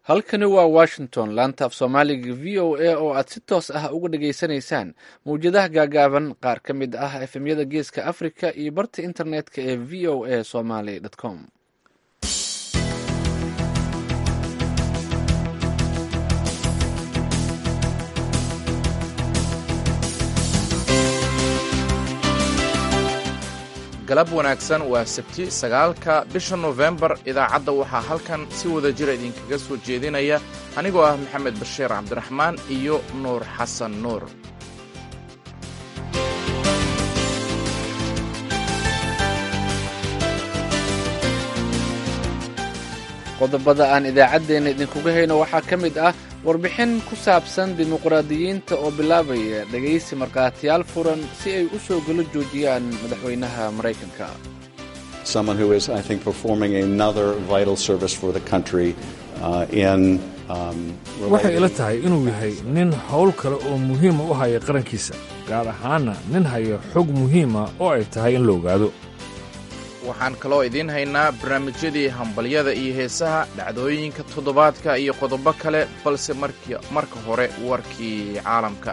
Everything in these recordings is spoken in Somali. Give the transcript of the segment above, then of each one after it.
halkani waa washington laanta af soomaaliga v o a oo aad si toos ah uga dhageysanaysaan mawjadaha gaagaaban qaar ka mid ah efemyada geeska africa iyo barta internetka ee v o a somaly com galab wanaagsan waa sabti sagaalka bisha nofembar idaacadda waxaa halkan si wada jira idinkaga soo jeedinaya anigoo ah maxamed bashiir cabdiraxmaan iyo nuur xasan nuur qodobada aan idaacaddeenna idinkuga hayno waxaa ka mid ah warbixin ku saabsan dimuqraadiyiinta oo bilaabaya dhegaysi markhaatiyaal furan si ay u soo galo joojiyaan madaxweynaha maraykanka waxay ila tahay inuu yahay nin howl kale oo muhiima u haya qarankiisa gaar ahaanna nin haya xog muhiima oo ay tahay in la ogaado waxaan kaloo idiin haynaa barnaamijyadii hambalyada iyo heesaha dhacdooyinka toddobaadka iyo qodobo kale balse marka hore warkii caalamka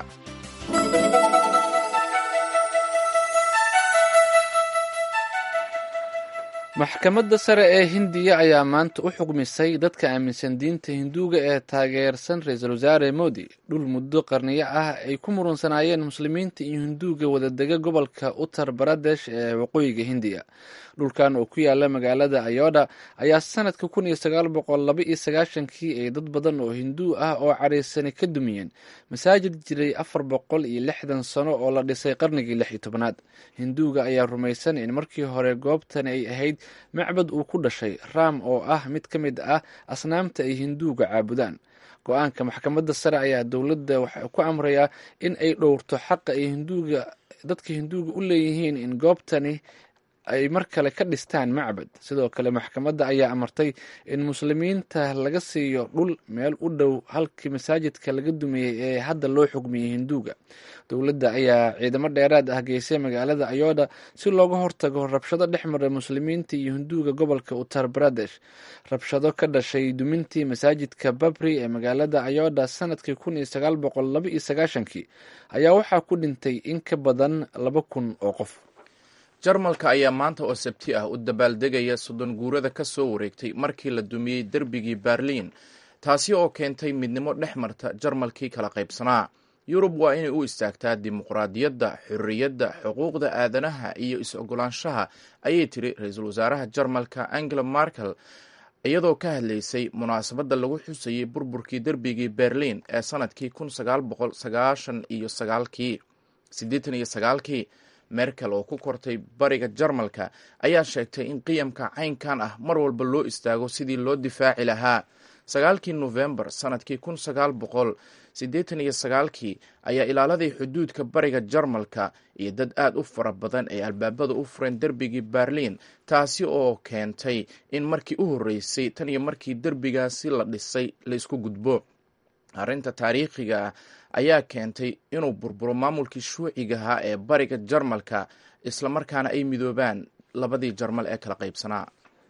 maxkamadda sare ee hindiya ayaa maanta u xugmisay dadka aaminsan diinta hinduuga ee taageersan ra-iisul wasaare modi dhul muddo qarniyo ah ay ku murunsanaayeen muslimiinta iyo hinduuga wadadega gobolka uttar baradesh ee waqooyiga hindiya dhulkan oo ku yaala magaalada ayoda ayaa sanadka kun iyo sagaal boqol laba iyo sagaashankii ay dad badan oo hinduu ah oo caraysani ka dumiyeen masaajid jiray afar boqol iyo lixdan sano oo la dhisay qarnigii lix iyo tobnaad hinduuga ayaa rumaysan in markii hore goobtani ay ahayd macbad uu ku dhashay raam oo ah mid ka mid ah asnaamta ay hinduuga caabudaan go-aanka maxkamadda sare ayaa dowladda waxa ku amrayaa in ay dhowrto xaqa ay hinduuga dadka hinduuga u leeyihiin in goobtani ay mar kale ka dhistaan macbad sidoo kale maxkamadda ayaa amartay in muslimiinta laga siiyo dhul meel u dhow halkii masaajidka laga dumiyey ee hadda loo xugmiyey hinduuga dowladda ayaa ciidamo dheeraad ah geysay magaalada ayoda si looga hortago rabshado dhex maray muslimiinta iyo hinduuga gobolka uttar baradesh rabshado ka dhashay dumintii masaajidka babri ee magaalada ayoda sanadkii kun iyo sagaal boqol laba iyo sagaashankii ayaa waxaa ku dhintay in ka badan laba kun oo qof jarmalka ayaa maanta oo sabti ah u dabaaldegaya soddon guurada ka soo wareegtay markii la dumiyey derbigii berliin taasi oo keentay midnimo dhex marta jarmalkii kala qaybsanaa yurub waa inay u istaagtaa dimuqraadiyadda xorriyadda xuquuqda aadanaha iyo is-ogolaanshaha ayay tiri ra-iisul wasaaraha jarmalka angela markel iyadoo ka hadlaysay munaasabadda lagu xusayey burburkii derbigii berliin ee sanadkii kun sagaal boqol sagaashan iyo sagaalkii siddeetan iyo sagaalkii merkel oo ku kortay bariga jarmalka ayaa sheegtay in qiyamka caynkan ah mar walba loo istaago sidii loo difaaci lahaa sagaalkii nofembar sanadkii kun sagaal boqol siddeetan iyo sagaalkii ayaa ilaaladii xuduudka bariga jarmalka iyo dad aad u fara badan ay albaabada u fureen derbigii berliin taasi oo keentay in markii u horreysay tan iyo markii derbigaasi la dhisay la isku gudbo arrinta taariikhiga ah ayaa keentay inuu burburo maamulkii shuucigahaa ee bariga jarmalka islamarkaana ay midoobaan labadii jarmal ee kala qaybsanaa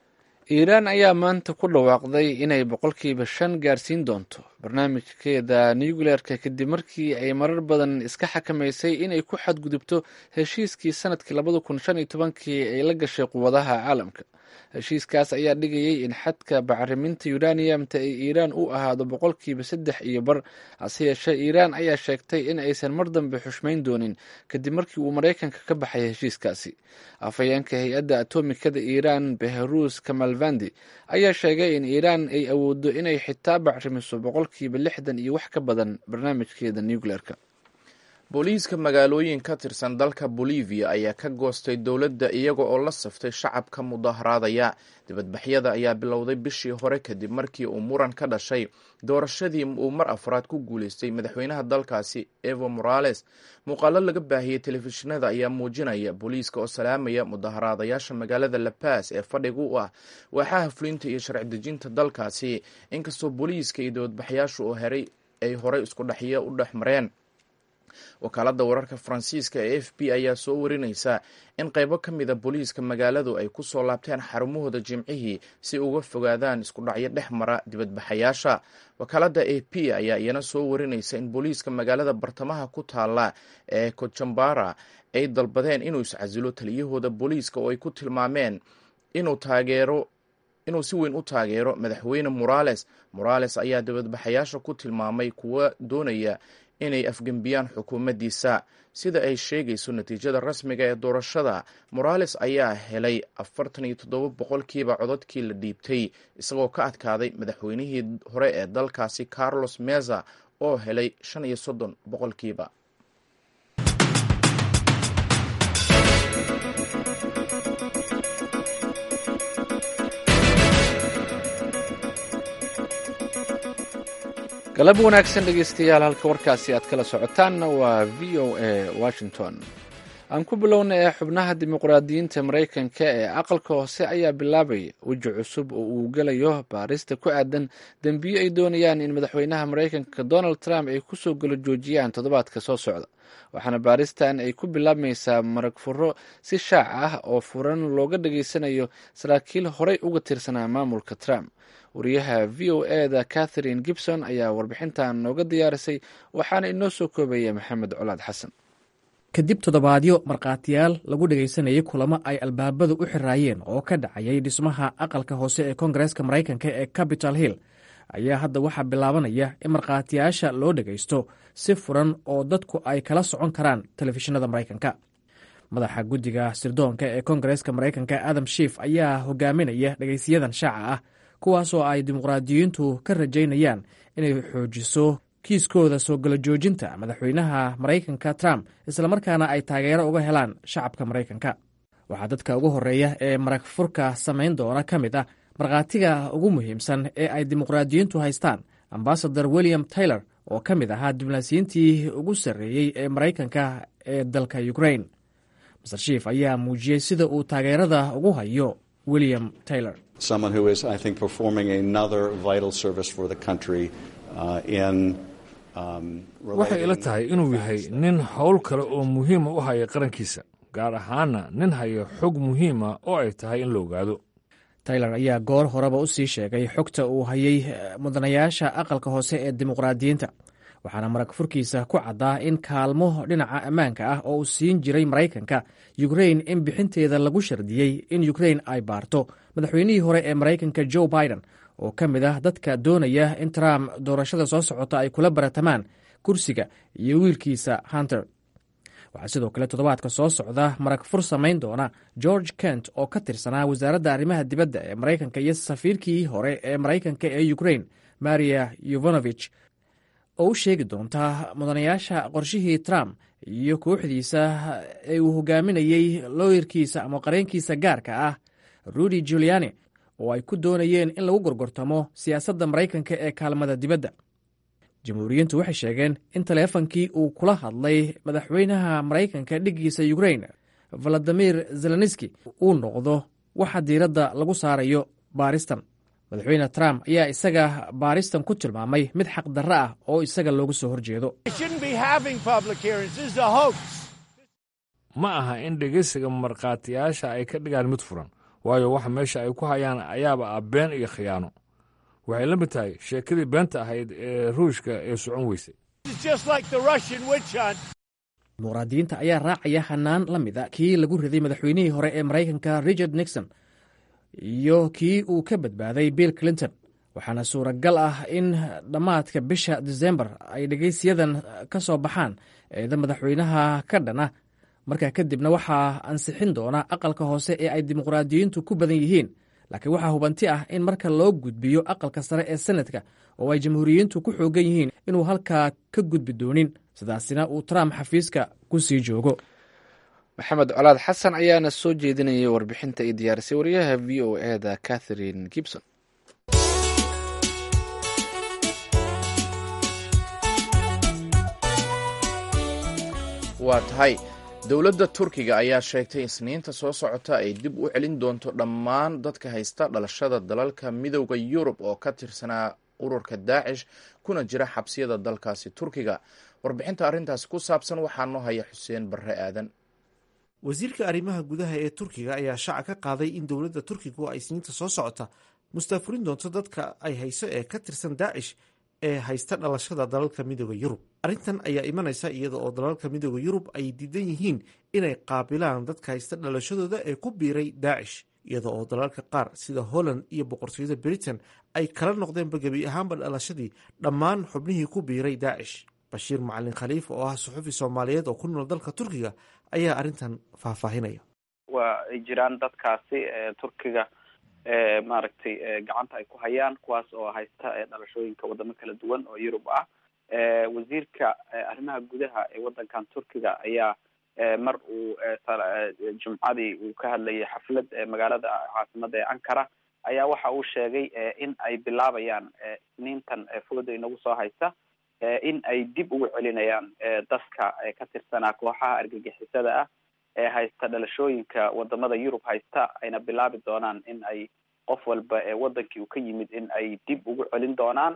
iiraan ayaa maanta ku dhawaaqday inay boqolkiiba shan gaarsiin doonto barnaamijkeeda nucleerka kadib markii ay marar badan iska xakamaysay inay ku xadgudubto heshiiskii sanadkii labada kun shan iyo tobankii ay la gashay quwadaha caalamka heshiiskaas ayaa dhigayay in xadka bacriminta uraniumta ee iiraan u ahaado boqolkiiba saddex iyo bar hase yeeshee iiraan ayaa sheegtay in aysan mar dambe xushmayn doonin kadib markii uu maraykanka ka baxay heshiiskaasi afhayeenka hay-adda atomikada iiraan beharuus kamalvandi ayaa sheegay in iiraan ay awooddo inay xitaa bacrimiso boqolkiiba lixdan iyo wax ka badan barnaamijkeeda nucleerka booliiska magaalooyin ka tirsan dalka bolivia ayaa ka goostay dowladda iyaga oo la saftay shacabka mudaharaadaya dibadbaxyada ayaa bilowday bishii hore kadib markii uu muran ka dhashay doorashadii uu mar afraad ku guuleystay madaxweynaha dalkaasi evo morales muuqaalo laga baahiyey telefishinada ayaa muujinaya booliiska oo salaamaya mudaharaadayaasha magaalada lapas ee fadhiga u ah waaxaha fulinta iyo sharci dejinta dalkaasi inkastoo booliiska iyo dibadbaxyaashu oo heray ay horey isku dhexyo u dhex mareen wakaaladda wararka faransiiska ee f b ayaa soo warinaysa in qaybo ka mida booliiska magaaladu ay ku soo laabteen xarumahooda jimcihii si uga fogaadaan isku dhacyo dhex mara dibadbaxayaasha wakaaladda a p ayaa iyana soo warinaysa in booliiska magaalada bartamaha ku taala ee kojambara ay dalbadeen inuu iscasilo taliyahooda booliiska oo ay ku tilmaameen inuu taageero inuu si weyn u taageero madaxweyne morales morales ayaa dibadbaxayaasha ku tilmaamay kuwa doonaya inay afgembiyaan xukuumaddiisa sida ay sheegayso natiijada rasmiga ee doorashada morales ayaa helay afartan iyo toddoba boqolkiiba codadkii la dhiibtay isagoo ka adkaaday madaxweynihii hore ee dalkaasi carlos meza oo helay shan iyo soddon boqolkiiba galab wanaagsan dhegeystayaal halka warkaasi aad kala socotaanna waa v o a washington aan ku bilowna ee xubnaha dimuqraadiyiinta maraykanka ee aqalka hoose ayaa bilaabaya weji cusub oo uu gelayo baarista ku aadan dembiyo ay doonayaan in madaxweynaha maraykanka donald trump ay kusoo galo joojiyaan toddobaadka soo socda waxaana baaristan ay ku bilaabmaysaa marag furo si shaac ah oo furan looga dhageysanayo saraakiil horey uga tirsanaa maamulka trump wariyaha v o eda catherine gibson ayaa warbixintan nooga diyaarisay waxaana inoo soo koobaya maxamed colaad xasan kadib toddobaadyo markhaatiyaal lagu dhegaysanayay kulamo ay albaabadu u xiraayeen oo ka dhacayay dhismaha aqalka hoose ee koongareeska maraykanka ee capital hill ayaa hadda waxaa bilaabanaya in markhaatiyaasha loo dhegaysto si furan oo dadku ay kala socon karaan telefishinada maraykanka madaxa guddiga sirdoonka ee koongareeska maraykanka adam shiif ayaa hogaaminaya dhegaysiyadan shaaca ah kuwaasoo ay dimuqraadiyiintu ka rajaynayaan inay xoojiso kiiskooda soo galo joojinta madaxweynaha maraykanka trump islamarkaana ay taageero uga helaan shacabka maraykanka waxaa dadka ugu horreeya ee marag furka samayn doona ka mid ah markhaatiga ugu muhiimsan ee ay dimuqraadiyiintu haystaan ambasador william taylor oo ka mid ahaa diblomaasiyiintii ugu sarreeyey ee maraykanka ee dalka ukrain master shiif ayaa muujiyey sida uu taageerada ugu hayo william taylor waxay ila tahay inuu yahay nin howl kale oo muhiima u haya qarankiisa gaar ahaana nin haya xog muhiima oo ay tahay in la ogaado taylor ayaa goor horeba u sii sheegay xogta uu hayay mudanayaasha aqalka hoose ee dimuqraadiyiinta waxaana marag furkiisa ku caddaa in kaalmo dhinaca ammaanka ah oo uu siin jiray maraykanka yukrain in bixinteeda lagu shardiyey in yukrain ay baarto madaxweynihii hore ee maraykanka joe biden oo ka mid ah dadka doonaya in trump doorashada soo socota ay kula baratamaan kursiga iyo wiilkiisa hunter waxaa sidoo kale toddobaadka soo socda marag fur samayn doona george kent oo ka tirsanaa wasaaradda arrimaha dibadda ee maraykanka iyo safiirkii hore ee maraykanka ee ukrain maria yovanovich oo u sheegi doonta mudanayaasha qorshihii trump iyo kooxdiisa ee uu hogaaminayey looyarkiisa ama qareenkiisa gaarka ah rudy juliani oo ay ku doonayeen in lagu gorgortamo siyaasadda maraykanka ee kaalmada dibadda jamhuuriyiintu waxay sheegeen in taleefankii uu kula hadlay madaxweynaha maraykanka dhiggiisa ukrain valadimir zelenski uu noqdo waxa diiradda lagu saarayo baaristan madaxweyne trump ayaa isaga baaristan ku tilmaamay mid xaqdarro ah oo isaga looga soo horjeedo ma aha in dhegeysiga markhaatiyaasha ay ka dhigaan mid furan waayo waxa meesha ay ku hayaan ayaaba ah been iyo khiyaano waxay la mid tahay sheekadii beenta ahayd ee ruushka ee socon weysay dimuqraadiyiinta ayaa raacaya hanaan la mida kii lagu riday madaxweynihii hore ee maraykanka richard nixon iyo kii uu ka badbaaday bill clinton waxaana suuragal ah in dhammaadka bisha disembar ay dhegeysiyadan ka soo baxaan eeda madaxweynaha ka dhana markaa kadibna waxaa ansixin doona aqalka hoose ee ay dimuqraadiyiintu ku badan yihiin laakiin waxaa hubanti ah in marka loo gudbiyo aqalka sare ee senadka oo ay jamhuuriyiintu ku xoogan yihiin inuu halkaa ka gudbi doonin sidaasina uu trump xafiiska ku sii joogo maxamed colaad xasan ayaana soo jeedinayay warbixinta ay diyaarisay wariyaha v o eda catherine gibson waa tahay dowladda turkiga ayaa sheegtay isniinta soo socota ay dib u celin doonto dhammaan dadka haysta dhalashada dalalka midowda yurub oo ka tirsanaa ururka daacish kuna jira xabsiyada dalkaasi turkiga warbixinta arrintaasi ku saabsan waxaa noo haya xuseen barre aadan wasiirka arrimaha gudaha ee turkiga ayaa shaaca ka qaaday in dowladda turkigu ay sniinta soo socota mustaafurin doonto dadka ay hayso ee ka tirsan daacish ee haysta dhalashada dalalka midooda yurub arrintan ayaa imanaysa iyada oo dalalka midooda yurub ay diidan yihiin inay qaabilaan dadka haysta dhalashadooda ee ku biiray daacish iyada oo dalalka qaar sida holland iyo boqortooyada britain ay kala noqdeenba gebi ahaanba dhalashadii dhammaan xubnihii ku biiray daacish bashiir macalin khaliif oo ah suxufi soomaaliyeed oo ku nool dalka turkiga ayaa arrintan faahfaahinaya waa ay jiraan dadkaasi turkiga maaragtay gacanta ay ku hayaan kuwaas oo haysta dhalashooyinka wadamo kala duwan oo yurub ah wasiirka arrimaha gudaha ee waddankan turkiga ayaa mar uu jumcadii uu ka hadlayay xaflad magaalada caasimada ee ankara ayaa waxa uu sheegay in ay bilaabayaan isniintan fooda inagu soo haysta in ay dib ugu celinayaan dadka ka tirsanaa kooxaha argagixisada ah ee haysta dhalashooyinka wadamada yurub haysta ayna bilaabi doonaan in ay qof walba ee wadankii uu ka yimid in ay dib ugu celin doonaan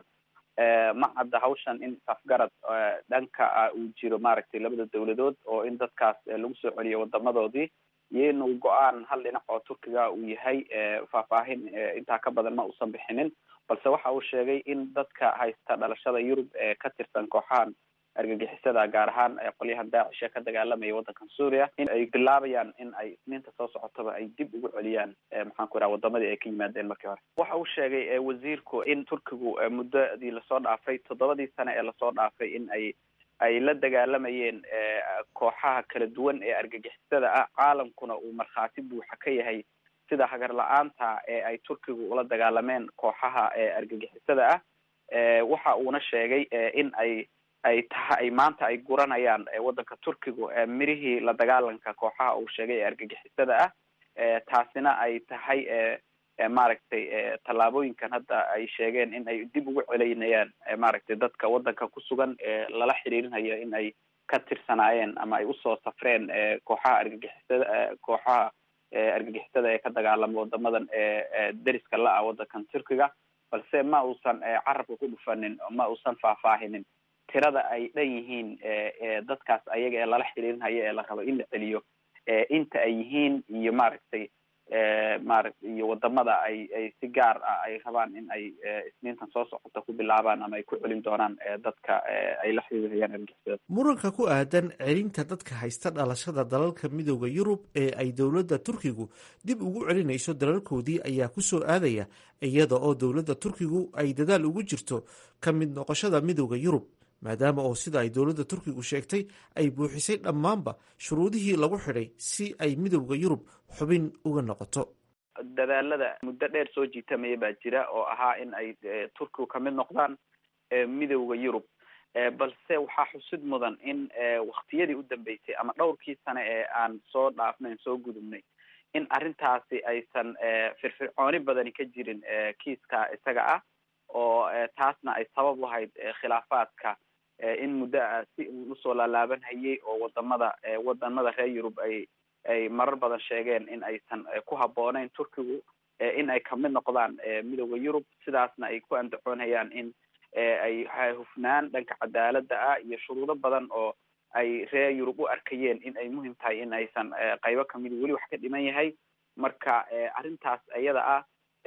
ma cadda hawshan in isafgarad dhanka uu jiro maaragtay labada dawladood oo in dadkaas lagu soo celiyo wadamadoodii iyo inuu go-aan hal dhinac oo turkiga uu yahay faahfaahin intaa ka badan ma uusan bixinin balse waxa uu sheegay in dadka haysta dhalashada yurub ee ka tirsan kooxahan argagixisada gaar ahaan qolyahan daacish ee ka dagaalamaya waddankan suuriya in ay bilaabayaan in ay isniinta soo socotaba ay dib ugu celiyaan maxaan ku ihaha wadamadii ay ka yimaadeen markii hore waxa uu sheegay wasiirku in turkigu muddadii lasoo dhaafay toddobadii sane ee lasoo dhaafay in ay ay la dagaalamayeen kooxaha kala duwan ee argagixisada ah caalamkuna uu markhaati buuxa ka yahay sida hagar la-aanta ee ay turkigu ula dagaalameen kooxaha argagixisada ah waxa uuna sheegay in ay ay taha ay maanta ay guranayaan waddanka turkigu mirihii la dagaalanka kooxaha uu sheegay ee argagixisada ah taasina ay tahay maaragtay tallaabooyinkan hadda ay sheegeen in ay dib ugu celinayaan maaragtay dadka waddanka ku sugan ee lala xiriirinayo in ay ka tirsanaayeen ama ay usoo safreen kooxaha argagixisada kooxaha argagixisada ee ka dagaalama wadamadan deriska la-ah waddankan turkiga balse ma uusan carabka ku dhufanin ma uusan faahfaahinin tirada ay dhan yihiin dadkaas ayaga ee lala xiriirinayo ee la rabo in la celiyo inta ay yihiin iyo maaragtay maaragt iyo wadamada ay ay si gaar ah ay rabaan in ay isniintan soo socota ku bilaabaan ama ay ku celin doonaan dadka ay la xiriirayaan argixisada muranka ku aadan celinta dadka haysta dhalashada dalalka midooda yurub ee ay dowladda turkigu dib ugu celinayso dalalkoodii ayaa ku soo aadaya iyada oo dowladda turkigu ay dadaal ugu jirto ka mid noqoshada midooda yurub maadaama oo sida ay dowladda turkigu sheegtay ay buuxisay dhammaanba shuruudihii lagu xidhay si ay midowda yurub xubin uga noqoto dadaalada muddo dheer soo jiitamaya baa jira oo ahaa in ay turkigu kamid noqdaan midowda yurub balse waxaa xusid mudan in waktiyadii u dambeysay ama dhowrkii sane ee aan soo dhaafnayn soo gudubnay in arrintaasi aysan firfircooni badani ka jirin kiiska isaga ah oo taasna ay sabab u ahayd khilaafaadka in muddo ah si uu usoo laalaaban hayay oo wadamada wadamada reer yurub ay ay marar badan sheegeen in aysan ku habbooneyn turkigu in ay kamid noqdaan midooda yurub sidaasna ay ku andacoonayaan in ay hufnaan dhanka cadaalada ah iyo shuruudo badan oo ay reer yurub u arkayeen in ay muhim tahay in aysan qaybo kamid weli wax ka dhiman yahay marka arrintaas iyada ah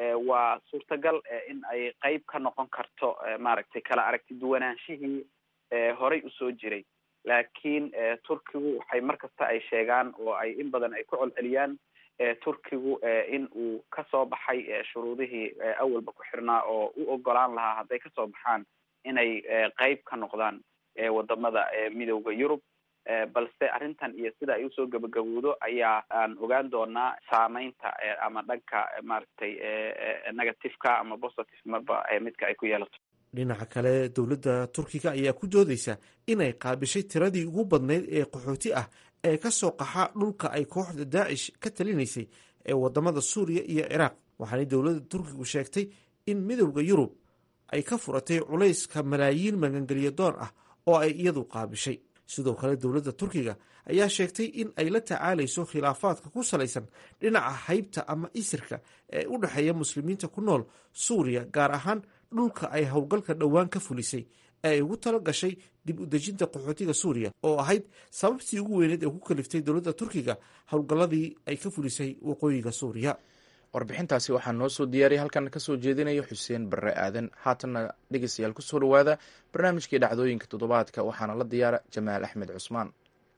waa suurtagal in ay qeyb ka noqon karto maaragtay kala aragti duwanaanshihii horay usoo jiray laakiin turkigu waxay mar kasta ay sheegaan oo ay in badan ay ku colceliyaan turkigu in uu kasoo baxay shuruudihii awalba ku xirnaa oo u ogolaan lahaa hadday kasoo baxaan inay qeyb ka noqdaan wadamada midowda yurub balse arrintan iyo sida ay usoo gabagabowdo ayaa aan ogaan doonaa saameynta ama dhanka maaragtay negativeka ama positive marba midka ay ku yeelato dhinaca kale dowladda turkiga ayaa ku doodeysa inay qaabishay tiradii ugu badnayd ee qaxooti ah ee ka soo qaxa dhulka ay kooxda daacish ka talinaysay ee wadamada suuriya iyo ciraaq waxaanay dowladda turkigu sheegtay in midowda yurub ay ka furatay culayska malaayiin magangelyo doon ah oo ay iyadu qaabishay sidoo kale dowladda turkiga ayaa sheegtay in ay la tacaalayso khilaafaadka ku salaysan dhinaca haybta ama isirka ee u dhexeeya muslimiinta ku nool suuriya gaar ahaan dhulka ay howlgalka dhowaan ka fulisay ee ay ugu talo gashay dib u dejinta qaxootiga suuriya oo ahayd sababtii ugu weyneed ee ku kaliftay dowladda turkiga howlgalladii ay ka fulisay waqooyiga suuriya warbixintaasi waxaa noo soo diyaariyay halkan kasoo jeedinaya xuseen barre aadan haatanna dhegeystayaal kusoo dhawaada barnaamijkii dhacdooyinka toddobaadka waxaana la diyaara jamaal axmed cusmaan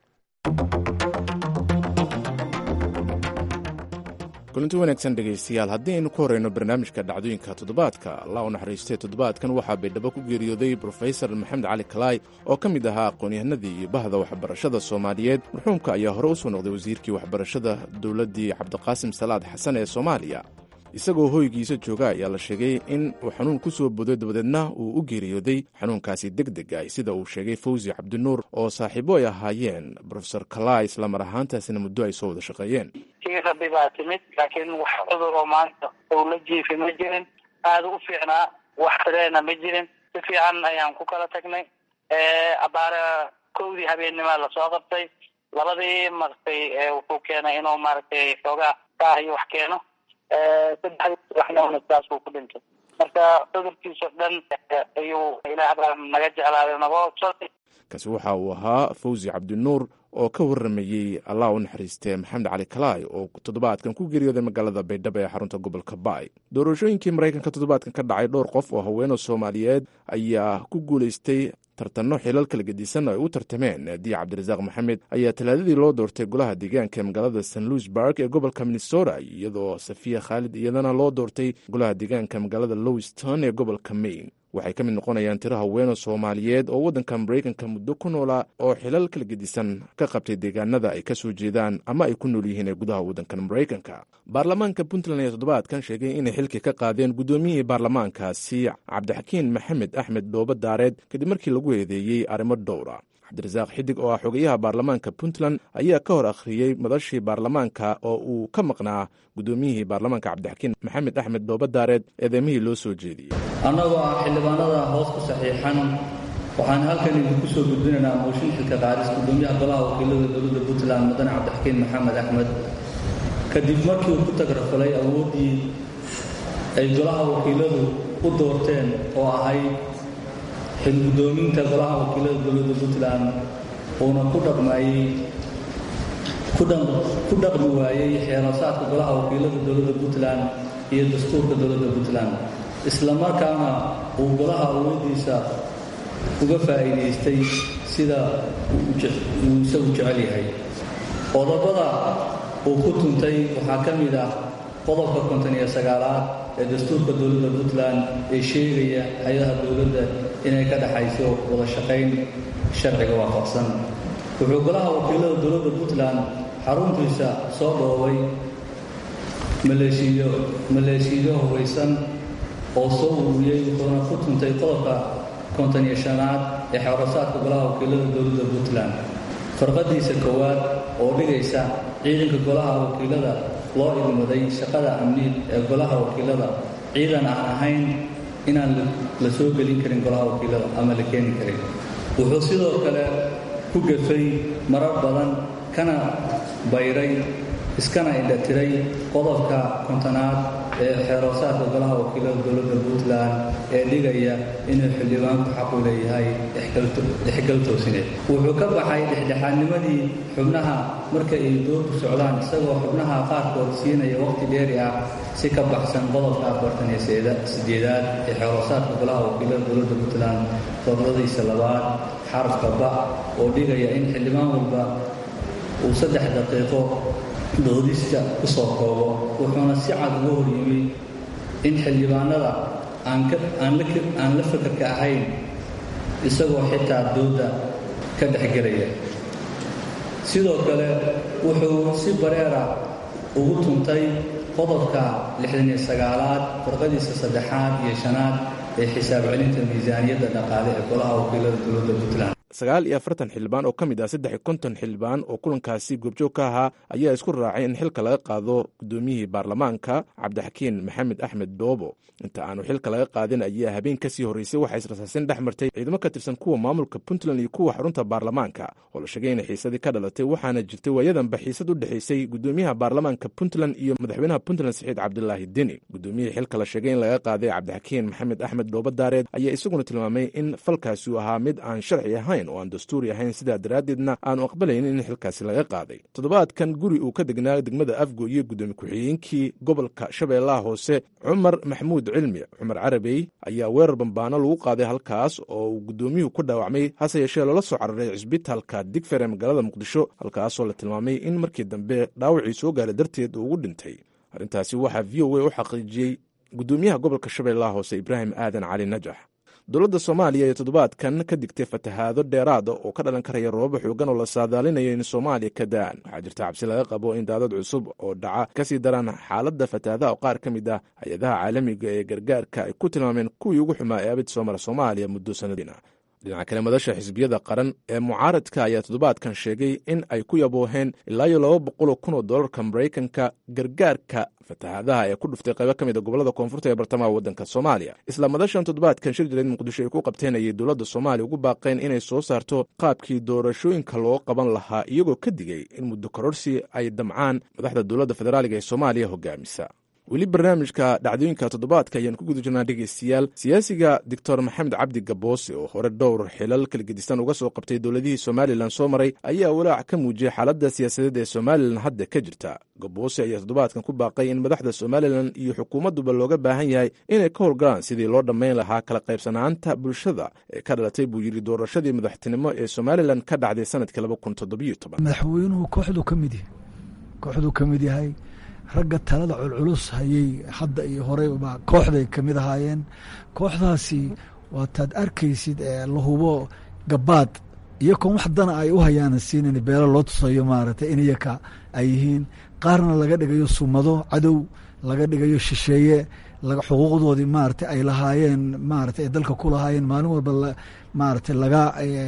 kulanti wanaagsan dhegaystayaal haddii aynu ku horeyno barnaamijka dhacdooyinka toddobaadka allah u naxariistay toddobaadkan waxaa baydhabo ku geeriyooday brofesor maxamed cali kalaay oo ka mid ahaa aqoon-yahanadii iyo bahda waxbarashada soomaaliyeed marxuumka ayaa hore u soo noqday wasiirkii waxbarashada dowladdii cabdiqaasim salaad xasan ee soomaaliya isagoo hoygiisa jooga ayaa la sheegay in uu xanuun ku soo boday dabadeedna uu u geeriyooday xanuunkaasi deg deg ah sida uu sheegay fawzi cabdinuur oo saaxiibo ay ahaayeen brofesor kalaa islamar ahaantaasina muddo ay soo wada shaqeeyeen kii rabbi baa timid laakiin wax cudur oo maanta uu la jiifi ma jirin aada u fiicnaa wax tireena ma jirin si fiican ayaan ku kala tagnay abaare kowdii habeennima lasoo qabtay labadii martay wuxuu keenay inuu maaragtay xoogaa kaah iyo wax keeno saddexdii subaxnimona sidaasuu ku dhintay marka cudurkiisa dhan ayuu ilaah baa naga jeclaaday nagoo shalay kaasi waxa uu ahaa fawzi cabdinuur oo ka warramayey allah u naxariistee maxamed cali kalaay oo toddobaadkan ku geeriyooday magaalada baydhabo ee xarunta gobolka baay doorashooyinkii maraykanka toddobaadkan ka dhacay dhowr qof oo haweenoo soomaaliyeed ayaa ku guulaystay tartanno xilal kala gedisan ay u tartameen naadiya cabdirasaaq maxamed ayaa talaadadii loo doortay golaha deegaanka ee magaalada st louis bark ee gobolka minnesota iyadoo safiya khaalid iyadana loo doortay golaha deegaanka magaalada lowiston ee gobolka maine waxay ka mid noqonayaan tiro haweenoo soomaaliyeed oo waddanka maraykanka muddo ku noolaa oo xilal kala gedisan ka qabtay deegaanada ay ka soo jeedaan ama ay ku nool yihiin ee gudaha waddankan maraykanka baarlamaanka puntland ayaa toddobaadkan sheegay inay xilkii ka qaadeen guddoomiyihii baarlamaankaasi cabdixakiin maxamed axmed dhooba daareed kadib markii lagu eedeeyey arrimo dhowra cabdirasaaq xidig oo ah xogayaha baarlamaanka puntland ayaa ka hor akhriyey madashii baarlamaanka oo uu ka maqnaa guddoomiyihii baarlamaanka cabdixakiin maxamed axmed dhooba daareed eedeemihii loo soo jeediyey annagoo ah xildhibaanada hoos ku saxiixan waxaan halkan idinku soo gudbinaynaa mooshin xilka qaadis guddoomiyaha golaha wakiilada dowladda puntland mudane cabdixakiin maxamed axmed kadib markii uu ku tagrafalay awooddii ay golaha wakiiladu u doorteen oo ahayd xilgudoominta golaha wakiilada dowladda puntland uuna ku dhaqmayey ku dhaqmi waayey xeerasaadka golaha wakiilada dowladda puntland iyo dastuurka dowladda puntland isla markaana uu golaha awooddiisa uga faa'iidaystay sida uu isagu jecel yahay qodobada uu ku tuntay waxaa ka mid ah qodobka konton iyo sagaalaad ee dastuurka dowladda puntland ee sheegaya hay-adaha dowladda inay ka dhexayso wada shaqayn sharciga waafaqsan wuxuu golaha wakiilada dowladda puntland xaruntiisa soo dhoobay maleeshiiyo maleeshiiyo hubaysan oo soo ururiyey wuxuuna ku tuntay qodobka konton iyo shanaad ee xeerasaadka golaha wakiilada dowladda puntland farqadiisa koowaad oo dhigaysa ciidanka golaha wakiilada loo idmaday shaqada amniid ee golaha wakiilada ciidan aan ahayn inaan la soo gelin karin golaha wakiilada ama la keeni karin wuxuu sidoo kale ku gafay marar badan kana bayray iskana indhatiray qodobka kontonaad ee xeeroosaadka golaha wakiilada dowladda puntland ee dhigaya inuu xildhibaanku xaq u leeyahay dhexgal toosineed wuxuu ka baxay dhexdhexaadnimadii xubnaha marka ay doorku socdaan isagoo xubnaha qaarkood siinaya waqti dheeri ah si ka baxsan qodobka afartan iyo sideedaad ee xeeroosaadka golaha wakiilada dowladda puntland fadladiisa labaad xarafka ba oo dhigaya in xildhibaan walba uu saddex daqiiqo doodista ku soo koobo wuxuuna si cad uga hor yimi in xildhibaanada aan la fakarka ahayn isagoo xitaa dooda ka dhexgelaya sidoo kale wuxuu si bareera ugu tuntay qodobka lixdan iyo sagaalaad farqadiisa saddexaad iyo shanaad ee xisaab celinta miisaaniyadda dhaqaale ee golaha wakiilada dowladda puntland sagaal iyo afartan xildhibaan oo ka mid ah saddex iyo konton xildhibaan oo kulankaasi goobjoog ka ahaa ayaa isku raacay in xilka laga qaado guddoomiyihii baarlamaanka cabdixakiin maxamed axmed doobo inta aanu xilka laga qaadin ayaa habeen kasii horreysay waxaa israsaasin dhex martay ciidamo ka tirsan kuwa maamulka puntland iyo kuwa xarunta baarlamaanka oo la sheegay inay xiisadii ka dhalatay waxaana jirtay waayadanba xiisad u dhexaysay gudoomiyaha baarlamaanka puntland iyo madaxweynaha puntland saxiid cabdilaahi deni gudoomiyihii xilka la sheegay in laga qaaday cabdixakiin maxamed axmed doobo daareed ayaa isaguna tilmaamay in falkaasi uu ahaa mid aan sharci ahayn oo aan dastuuri ahayn sidaa daraaddeedna aanu aqbalaynin in xilkaasi laga qaaday toddobaadkan guri uu ka degnaa degmada afgo iyo gudoomiye ku-xigeenkii gobolka shabeellaha hoose cumar maxamuud cilmi cumar carabey ayaa weerar bambaano lagu qaaday halkaas oo uu gudoomiyuhu ku dhaawacmay hase yeeshee loola soo cararay cisbitaalka digfer ee magaalada muqdisho halkaasoo la tilmaamay in markii dambe dhaawacii soo gaaray darteed uu ugu dhintay arrintaasi waxaa v o a u xaqiijiyey gudoomiyaha gobolka shabeellaha hoose ibraahim aadan cali najax dowladda soomaaliya iyo toddobaadkan ka digtay fatahaado dheeraada oo ka dhalan karaya roobaba xoogan oo la saadaalinayo in soomaaliya ka da'an waxaa jirta cabsi laga qabo in daadad cusub oo dhaca kasii daraan xaaladda fatahaadaha oo qaar ka mid ah hay-adaha caalamiga ee gargaarka ay ku tilmaameen kuwii ugu xumaa ee abid soo mara soomaaliya muddo sanadiina dhinaca kale madasha xisbiyada qaran ee mucaaradka ayaa toddobaadkan sheegay in ay ku yabooheen ilaa iyo laba boqoloo kun oo dollarka maraykanka gargaarka fatahaadaha ee ku dhuftay qaybo ka mid a gobolada koonfurta ee bartamaha waddanka soomaaliya isla madashan toddobaadkan shir jireed muqdisho ay ku qabteen ayay dowladda soomaaliya ugu baaqeen inay soo saarto qaabkii doorashooyinka loo qaban lahaa iyagoo ka digay in muddo kororsi ay damcaan madaxda dowladda federaaliga ee soomaaliya hogaamisa weli barnaamijka dhacdooyinka toddobaadka ayaan ku guda jirnaa dhegeystayaal siyaasiga doctor maxamed cabdi gaboose oo hore dhowr xilal kala gedisan uga soo qabtay dowladihii somalilan soo maray ayaa walaac ka muujiyey xaaladda siyaasadeed ee somalilan hadda ka jirta gaboose ayaa toddobaadkan ku baaqay in madaxda somalilan iyo xukuumadduba looga baahan yahay inay ka howlgalaan sidii loo dhammayn lahaa kala qaybsanaanta bulshada ee ka dhalatay buu yidhi doorashadii madaxtinimo ee somalilan ka dhacday sanadkii madaxweynuhu kooxdu ka mid kooxduu ka mid yahay ragga talada culculus hayay hadda iyo horeyba kooxday ka mid ahaayeen kooxdaasi waataad arkaysid la hubo gabaad iyo kon wax dana ay u hayaana siinin beelo loo tusayo maaragtay iniyaka ay yihiin qaarna laga dhigayo sumado cadow laga dhigayo shisheeye xuquuqdoodii maaragtay ay lahaayeen maaragtay ay dalka ku lahaayeen maalin walba maaragtay laga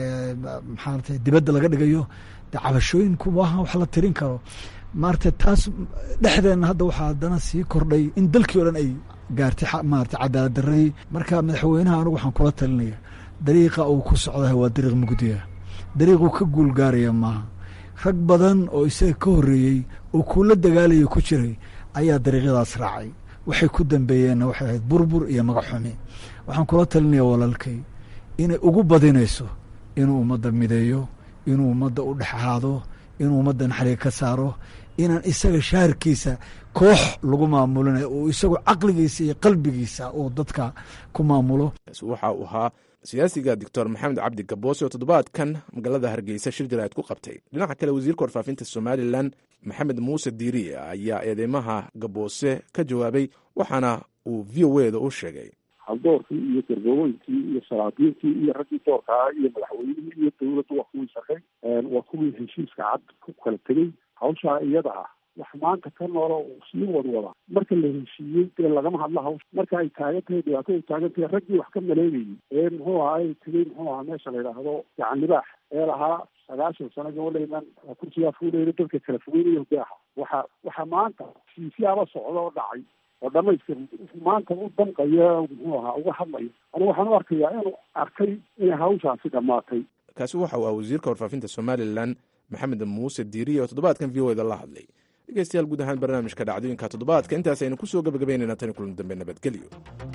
maxaarata dibadda laga dhigayo de cabashooyinku maaha wax la tirin karo maarata taas dhexdeenna hadda waxaa haddana sii kordhay in dalkii o dhan ay gaartay maarata cadaalad daradii marka madaxweynaha anigu waxaan kula talinaya dariiqa uu ku socdaha waa dariiq mugdiya dariiquu ka guul gaaraya maaha rag badan oo isaga ka horreeyey oo kuula dagaalaya ku jiray ayaa dariiqyadaas raacay waxay ku dambeeyeenna waxay ahayd burbur iyo magac xumi waxaan kula talinaya walaalkay inay ugu badinayso inuu ummadda mideeyo inuu ummadda u dhex ahaado inuu ummadda naxliga ka saaro inaan isaga shaharkiisa koox lagu maamulinayo uu isagu caqligiisa iyo qalbigiisa uu dadka ku maamulo waxa uu ahaa siyaasiga doctor maxamed cabdi gaboose oo toddobaadkan magaalada hargeysa shir jaraa'id ku qabtay dhinaca kale wasiirka warfaafinta somalilan maxamed muuse diiriye ayaa eedeymaha gaboose ka jawaabay waxaana uu v o eda u sheegay haldoorkii iyo gargooynkii iyo salaadiintii iyo raggii doorkaa iyo madaxweynihii iyo dawladdu waa kuwii shaqay waa kuwii heshiiska cad ku kala tegey hawshaa iyada ah wax maanta ka noolo sii wadwada marka la heshiiyey dee lagama hadla hawsha marka ay taagan tahay dhibaato ay taagan tahay raggii wax ka maleegayay ee muxuu ahaa ay tegey muxuu ahaa meesha la yidhaahdo gacan libaax ee lahaa sagaashan sano gabadhaynan kursigaa fuuleyna dadka kala fogeynaya hogaaha waxa waxa maanta siisiyaaba socda oo dhacay oo dhamaystir maanta u danqaya muxuu ahaa uga hadlayo anigu waxaan u arkayaa inuu arkay inay hawshaasi dhammaatay kaasi waxa uu ah wasiirka warfaafinta somalilan maxamed muuse diiriye oo toddobaadkan v o eda la hadlay dhegeystayaal guud ahaan barnaamijka dhacdooyinka toddobaadka intaas aynu ku soo gabagabaynayna tani kulan dambe nabadgelyo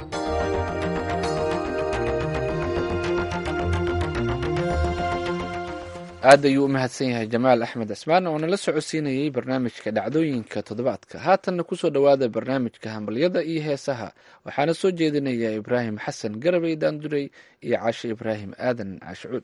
aad ayuu u mahadsan yahay jamaal axmed cismaan oo nala socodsiinayey barnaamijka dhacdooyinka toddobaadka haatanna kusoo dhowaada barnaamijka hambalyada iyo heesaha waxaana soo jeedinaya ibraahim xasan garabey daanduray iyo caashe ibraahim aadan caashicuud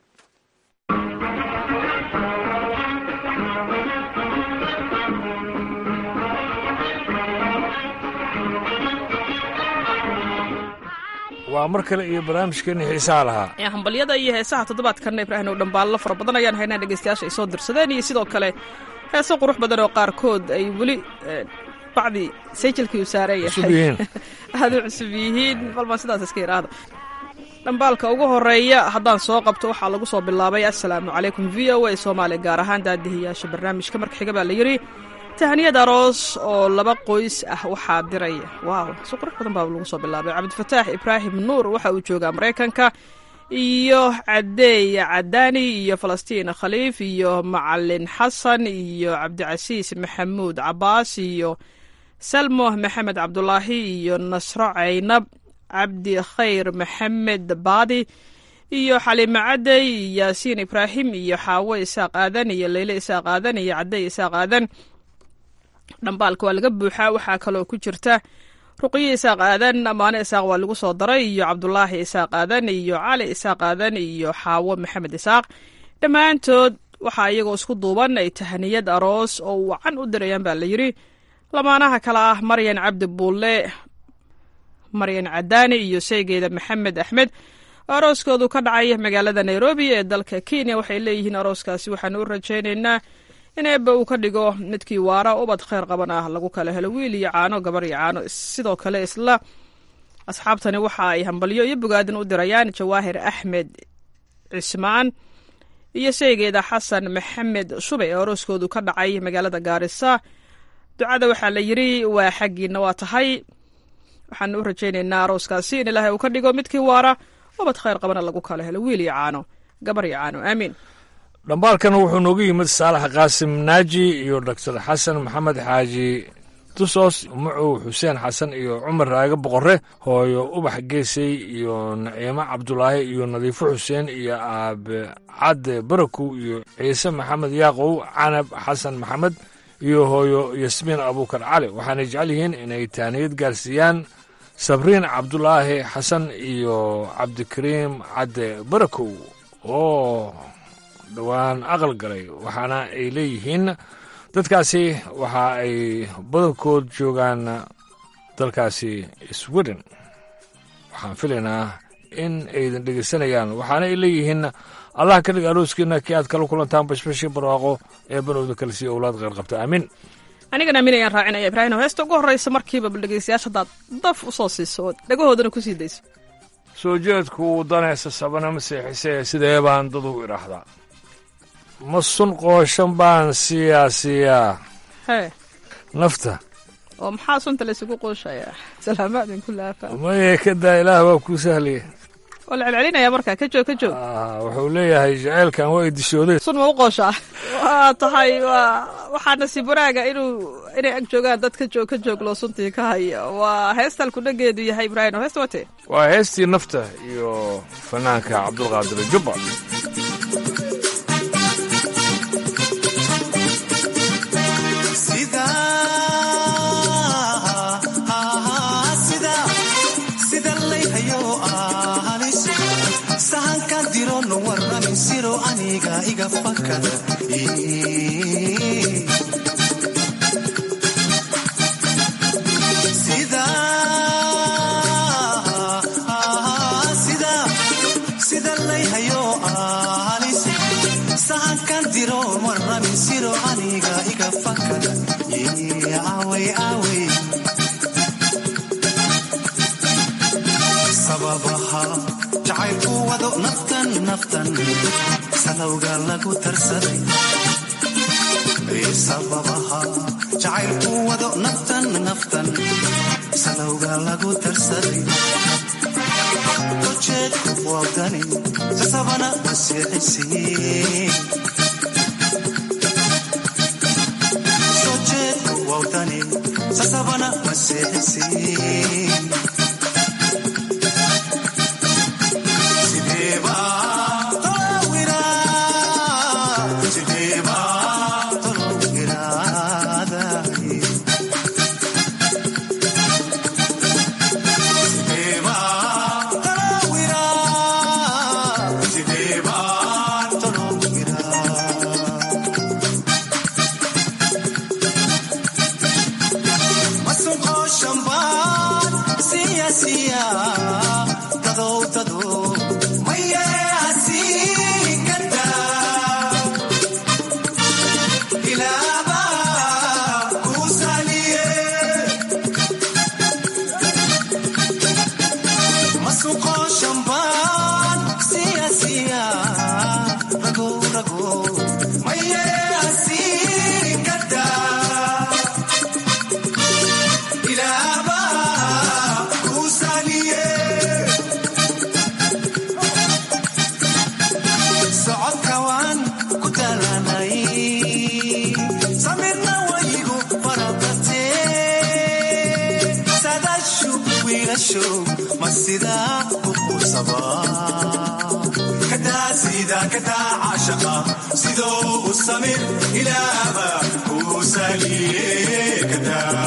waa mar kale iyo barnaamijkeeni xiisaha lahaa ee hambalyada iyo heesaha toddobaadkanna ibraahim oo dhambaallo fara badan ayaan haynaa dhegeystayaasha ay soo dirsadeen iyo sidoo kale heeso qurux badan oo qaarkood ay weli bacdi sayjilkii u saaran yahay aada u cusub yihiin balbaan sidaas iska idhaahda dhambaalka ugu horeeya haddaan soo qabto waxaa lagu soo bilaabay assalaamu calaykum v o a soomaaliya gaar ahaan daadihiyaasha barnaamijka marka xiga baa la yidhi tahaniyad aroos oo laba qoys ah waxaa diraya waaw si qurux badan baa lagu soo bilaabay cabdifataax ibraahim nuur waxa uu joogaa maraykanka iyo cadeey cadaani iyo falastiin khaliif iyo macalin xasan iyo cabdicasiis maxamuud cabaas iyo salmo maxamed cabdulaahi iyo nasro caynab cabdi khayr maxamed baadi iyo xaliime cadey yaasiin ibraahim iyo xaawo isaaq aadan iyo leyle isaaq aadan iyo cadey isaaq aadan dhambaalka waa laga buuxaa waxaa kaloo ku jirta ruqyo isaaq aadan amaane isaaq waa lagu soo daray iyo cabdulaahi isaaq aadan iyo cali isaaq aadan iyo xaawo maxamed isaaq dhammaantood waxaa iyagoo isku duuban ay tahaniyad aroos oo wacan u dirayaan baa la yidhi lamaanaha kale ah maryan cabdi buulle maryan cadaani iyo sheygeeda maxamed axmed oo arooskoodu ka dhacay magaalada nairobi ee dalka kenya waxay leeyihiin arooskaasi waxaanu u rajaynaynaa in eebba uu ka dhigo midkii waara ubad kheyr qaban ah lagu kala helo wiil iyo caano gabar iyo caano sidoo kale isla asxaabtani waxa ay hambalyo iyo bogaadin u dirayaan jawaahir axmed cismaan iyo sheygeeda xasan maxamed shube ee arooskoodu ka dhacay magaalada gaarisa ducada waxaa la yidhi waa xaggiina waa tahay waxaanu u rajaynaynaa arooskaasi in ilaahay uu ka dhigo midkii waara ubad kheyr qabana lagu kala helo wiil iyo caano gabar iyo caano aamiin dhambaalkan wuxuu noogu yimid saalax qaasim naaji iyo doctor xasan maxamed xaaji tusos mucow xuseen xasan iyo cumar raage boqore hooyo ubax geesey iyo naciimo cabdulaahi iyo nadiifo xuseen iyo aabe cadde barakow iyo ciise maxamed yaaqow canab xasan maxamed iyo hooyo yasmiin abuukar cali waxaanay jecel yihiin inay taaniyad gaarsiiyaan sabriin cabdulaahi xasan iyo cabdikariim cadde barakow oo dhowaan aqal galay waxaana ay leeyihiin dadkaasi waxa ay badankood joogaan dalkaasi sweden waxaan filaynaa in aydan dhegeysanayaan waxaana ay leeyihiin allah ka dhig arooskiina kii aad kala kulantaan bashbashii barwaaqo ee banowda kale sii owlaad qeyr qabta aamin anigana aamin ayaan raacinaya ibraahim heesta ugu horreysa markiiba bal dhegeystayaasha haddaad daf u soo siiso ood dhagahoodana ku sii dayso soo jeedku uu danaysa sabana masiixisee sidee baan dad u idhaahdaa ma sun qooshan baan siiyaa siiyaa hee nafta oo maxaa sunta laysugu qooshayaa salaamaadin ku laafa maye ka daa ilaah waa kuu sahlaya waa la celcelinaya marka ka joog ka joog wuxuu leeyahay jaceylkan waa idishooday sun ma u qooshaa waa tahay waa waxaa nasiib wanaaga inuu inay ag joogaan dad ka joog ka joog loo suntii ka haya waa heestal kudhageedu yahay ibraahim heesta wate waa heestii nafta iyo fanaanka cabdulqaadir jubba sahankan dirono warramin siro aniga iga fakada sida layhayo ahalis sahankan diron warramin siro aniga iga fakada awey awey sababaha jacaylku wado naftan naftan salowga lagu tarsaday sababaha jacaylku wado naftan naftan salowga lagu tarsaday ujeedku wagani sasabana masiixisiin ujeedku wagani sasabana masiixisiin Masuko shamba show ma sidaa ku quusabaa kadaa sida kadaa caashaqa sidoo u samir ilaaba kuu saliye kadaa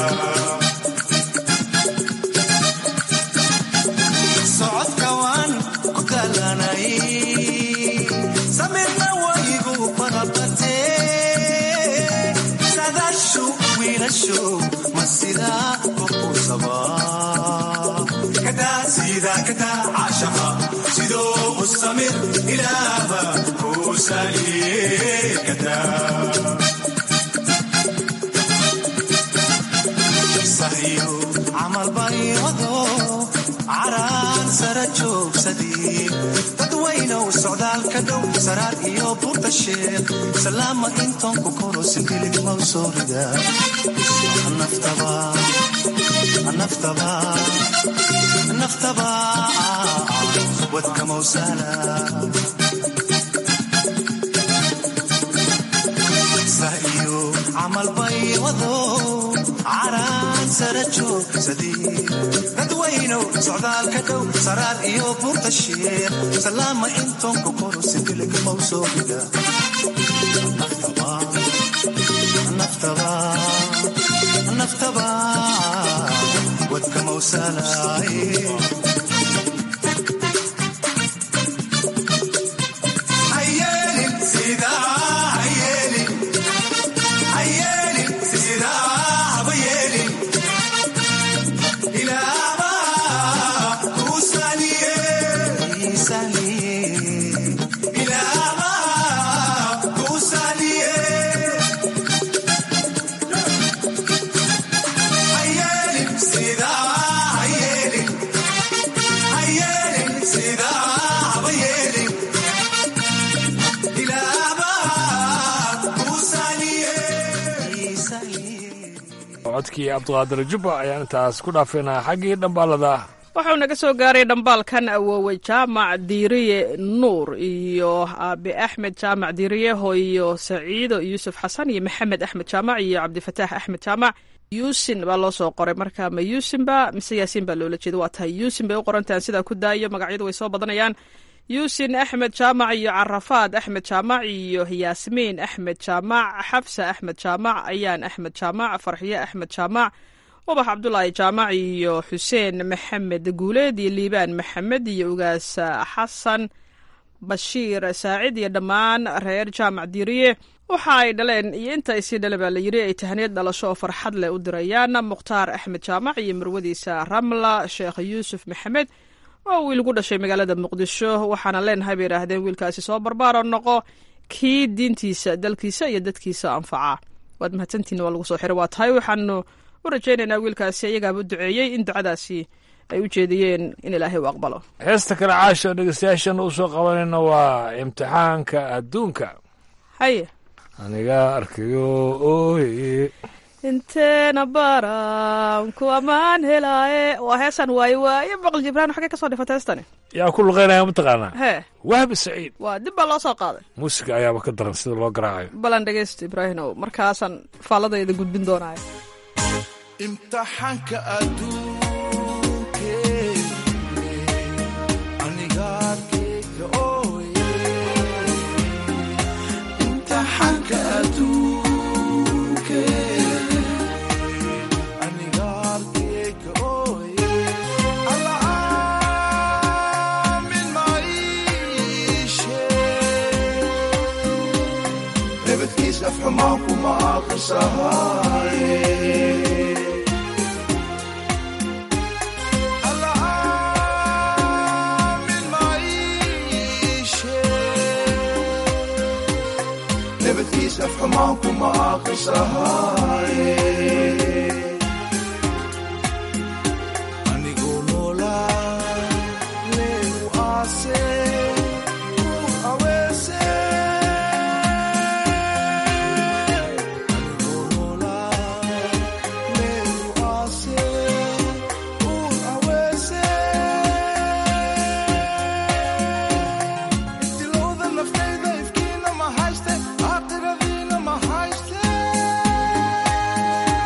socodka waan ku talanay samirna waygu barabatee sadashu wiilashu ma sidaa ku quusabaa kadaa sida kadaa caashaqa sidoo u samir ilaaba kuu saliye kadaa sahiyo camal baryado caraan sara joogsadii dadwaynow socdaalka dhow saraar iyo burta sheekh salaama intoonku koro sinkilig mau soo rida naftaba naftaba naftaba wadka mawsala sahiyo camal baywado caraan sara joogsadii dadwaynow socdaalka dhow saraar iyo burta sheekh salaama intoonku koro sinkilig mau soo rida naftaba naftaba naftaba wadka mawsalaaye hayeelin sidaa hayeelin hayeelin sidaa haba yeelin ilaaba kuu saliye ilaaba kuu saliye hayeelin sidaa hayeelin hayeelin sidaa haba yeelin ilaaba kuu saliye codkii cabdiqaadir jubba ayaan intaas ku dhaafaynaa xaggii dhambaalada wuxuu naga soo gaaray dhambaalkan awoowey jaamac diiriye nuur iyo aabe axmed jaamac diiriye hooyo saciido yuusuf xasan iyo maxamed axmed jaamac iyo cabdifataax axmed jaamac yuusin baa loo soo qoray marka ma yuusinba mise yaasiin baa loola jeeda waa tahay yuusin bay u qorantahan sidaa ku daayo magacyadu way soo badanayaan yuusin axmed jaamac iyo carafaad axmed jaamac iyo yaasmiin axmed jaamac xabsa axmed jaamac ayaan axmed jaamac farxiye axmed jaamac ubax cabdulaahi jaamac iyo xuseen maxamed guuleed iyo liibaan maxamed iyo ugaas xasan bashiir saacid iyo dhammaan reer jaamac diiriye waxa ay dhaleen iyo inta ay sii dhale baa la yiri ay tahaniyad dhalasho oo farxad leh u dirayaan mukhtaar axmed jaamac iyo marwadiisa ramla sheekh yuusuf maxamed oo wiil ku dhashay magaalada muqdisho waxaana leenahay bay yidhaahdeen wiilkaasi soo barbaaro noqo kii diintiisa dalkiisa iyo dadkiisa anfaca waad mahadsantihin waa lagu soo xiray waa tahay waxaanu u rajaynaynaa wiilkaasi iyagaaba u duceeyey in ducadaasi ay u jeediyeen in ilaahay u aqbalo heesta kale caasho dhegeystayaashan u soo qabanayna waa imtixaanka adduunka haye aniga arkayo ooye inteena baran ku ammaan helaaye waa heesaan waaye waaye baqal jibraan xagee ka soo dhifata heestani yaa ku luqeynaya mataqaanaa hee wahbi saciid waa dib baa loo soo qaaday muusiga ayaaba ka daran sida loo garaacayo balan dhegeysta ibraahimow markaasaan faaladayda gudbin doonaayo imtixaanka adduunke aniga arkayga ooye imtixaanka adduunke aniga arkayga ooye alla aamin maishe nabadkiis afxumaan kuma aqrisahaye nabadkiis afxumaan kuma aqrisahaye anigoo noolaa leegu aase ur aweese anigoo noolaa leegu aase ur aweese intilowda naftayda ifkiina ma hayste aakhiradiina ma hayste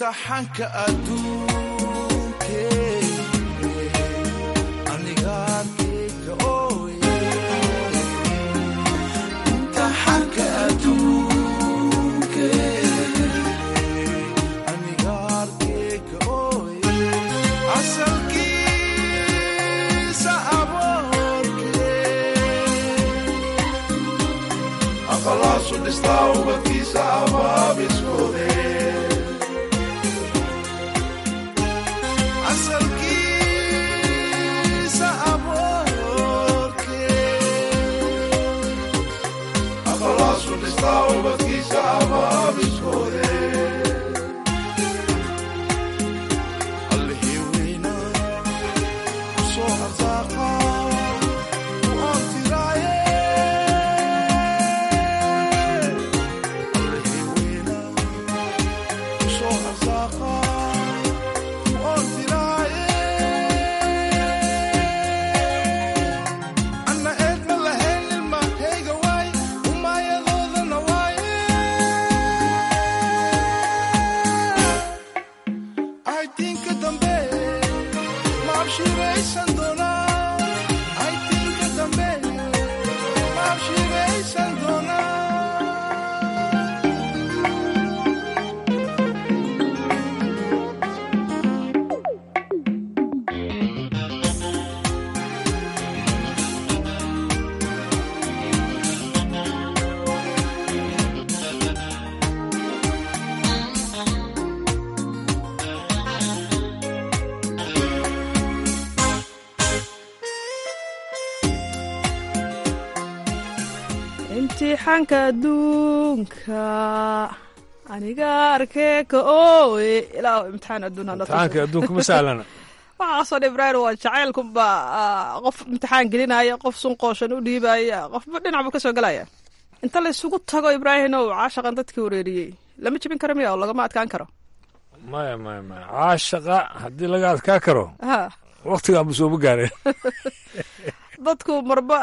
imtixaanka adduunke aniga arkayga ooye imtixaanka adduunke aniga arkayga ooye asalkiisa aboorke aqalaasu dhistaa ubadkiisa abaabiskoode asalkiisa aboorke aqalaasu dhistaa ubadkiisa abaabiskoode allihii weyna kusoo arsaaqa oo tiraaye allihii weyna kusoo arsaaqa oo tiraaye anna eed ma lahayn ilmahayga waay umayadoodana waaye aytiinka dambe ma abshiraysan doonaa aytiinka dambe ma abshiraysan doonaa imtixaanka adduunka aniga arkee ka ooye ilaa imtixaan adduun hana tuso. imtixaanka adduunka ma sahlana waxaasoo dhan ibraahim waa jacaylkunba qof imtixaan gelinaya qof sunqooshan u dhiibaya qofba dhinac buu ka soo gelaya inta la isugu tago ibraahimow caashaqan dadkii wareeriyey lama jebin karo miya oo lagama adkaan karo maya maya maya caashaqa haddii laga adkaa karo ha waktigaanba sooma gaareen dadku marba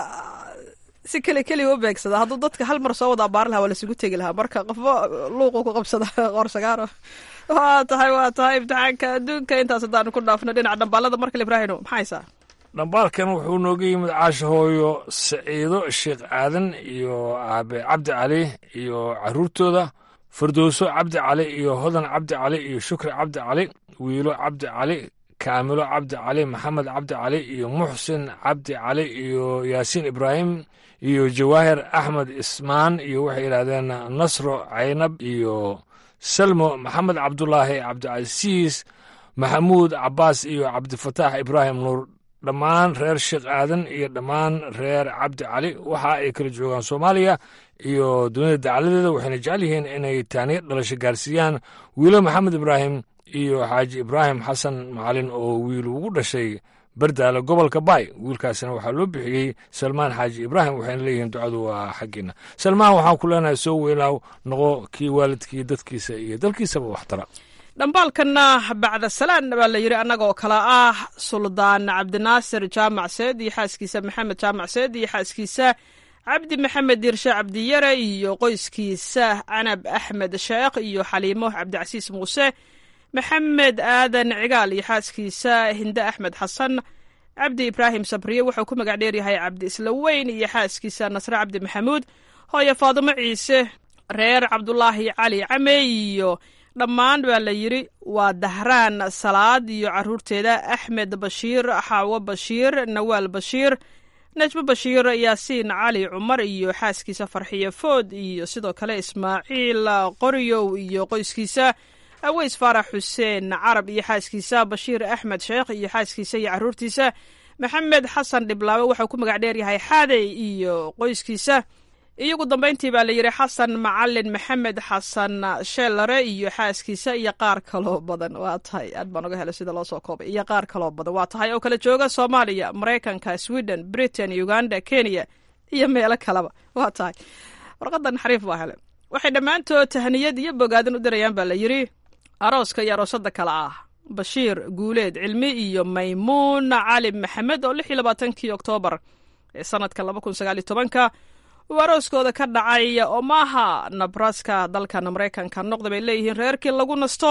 si keli keliya u beegsada hadduu dadka hal mar soo wada abaari lahaa waa lasugu tegi lahaa marka qofba luuqu ku qabsada qoorsagaaro waa tahay waa tahay imtixaanka adduunka intaas haddaanu ku dhaafno dhinaca dhambaalada markale ibraahino maxaa haysaa dhambaalkan wuxuu nooga yimid caasha hooyo saciido sheekh aadan iyo aabe cabdi cali iyo caruurtooda fardowso cabdi cali iyo hodan cabdi cali iyo shukri cabdi cali wiilo cabdi cali kaamilo cabdi cali maxamed cabdi cali iyo muxsin cabdi cali iyo yaasiin ibraahim iyo jawaahir axmed ismaan iyo waxay yidhahdeen nasro caynab iyo salmo maxamed cabdulaahi cabdicasiis maxamuud cabaas iyo cabdifataax ibraahim nuur dhammaan reer sheekh aadan iyo dhammaan reer cabdi cali waxa ay kala joogaan soomaaliya iyo dunida dacaladeeda waxayna jecel yihiin inay taaniya dhalasho gaarsiiyaan wiilo maxamed ibraahim iyo xaaji ibraahim xasan macalin oo wiil ugu dhashay bardaale gobolka baay wiilkaasina waxaa loo bixiyey salmaan xaaji ibraahim waxayna leeyihiin ducadu waa xaggiina salmaan waxaan ku leenahay soo weynaaw noqo kii waalidkii dadkiisa iyo dalkiisaba waxtara dhambaalkanna bacda salaan baa la yidhi annagoo kale ah suldaan cabdinaasir jaamac seed iyo xaaskiisa maxamed jaamac seed iyo xaaskiisa cabdi maxamed diirshe cabdiyare iyo qoyskiisa canab axmed sheekh iyo xaliimo cabdicasiis muuse maxamed aadan cigaal iyo xaaskiisa hinde axmed xasan cabdi ibraahim sabriye wuxuu ku magac dheeryahay cabdi islaweyn iyo xaaskiisa nasre cabdi maxamuud hooyo faadimo ciise reer cabdulaahi cali came iyo dhammaan baa la yidhi waa dahraan salaad iyo caruurteeda axmed bashiir xaawo bashiir nawaal bashiir najmo bashiir yaasiin cali cumar iyo xaaskiisa farxiyo food iyo sidoo kale ismaaciil qoryow iyo qoyskiisa aweys faarax xuseen carab iyo xaaskiisa bashiir axmed sheekh iyo xaaskiisa iyo caruurtiisa maxamed xasan dhiblaawe wuxuu ku magac dheeryahay xaadey iyo qoyskiisa iyogu dambayntii baa la yidhi xasan macalin maxamed xasan sheelare iyo xaaskiisa iyo qaar kaloo badan waa tahay aad baan uga helay sida loo soo koobay iyo qaar kaloo badan waa tahay oo kala jooga soomaaliya maraykanka sweden britain uganda kenya iyo meelo kaleba waa tahay warqadan xariif baa hele waxay dhammaantood tahniyad iyo bogaadin u dirayaan baa la yidhi arooska iyo aroosada kale ah bashiir guuleed cilmi iyo maymuun cali maxamed oo lix iyo labaatankii oktoobar ee sanadka laba kun sagaal iyo tobanka uu arooskooda ka dhacay omaha nabraska dalkan maraykanka noqda bay leeyihiin reerkii lagu nasto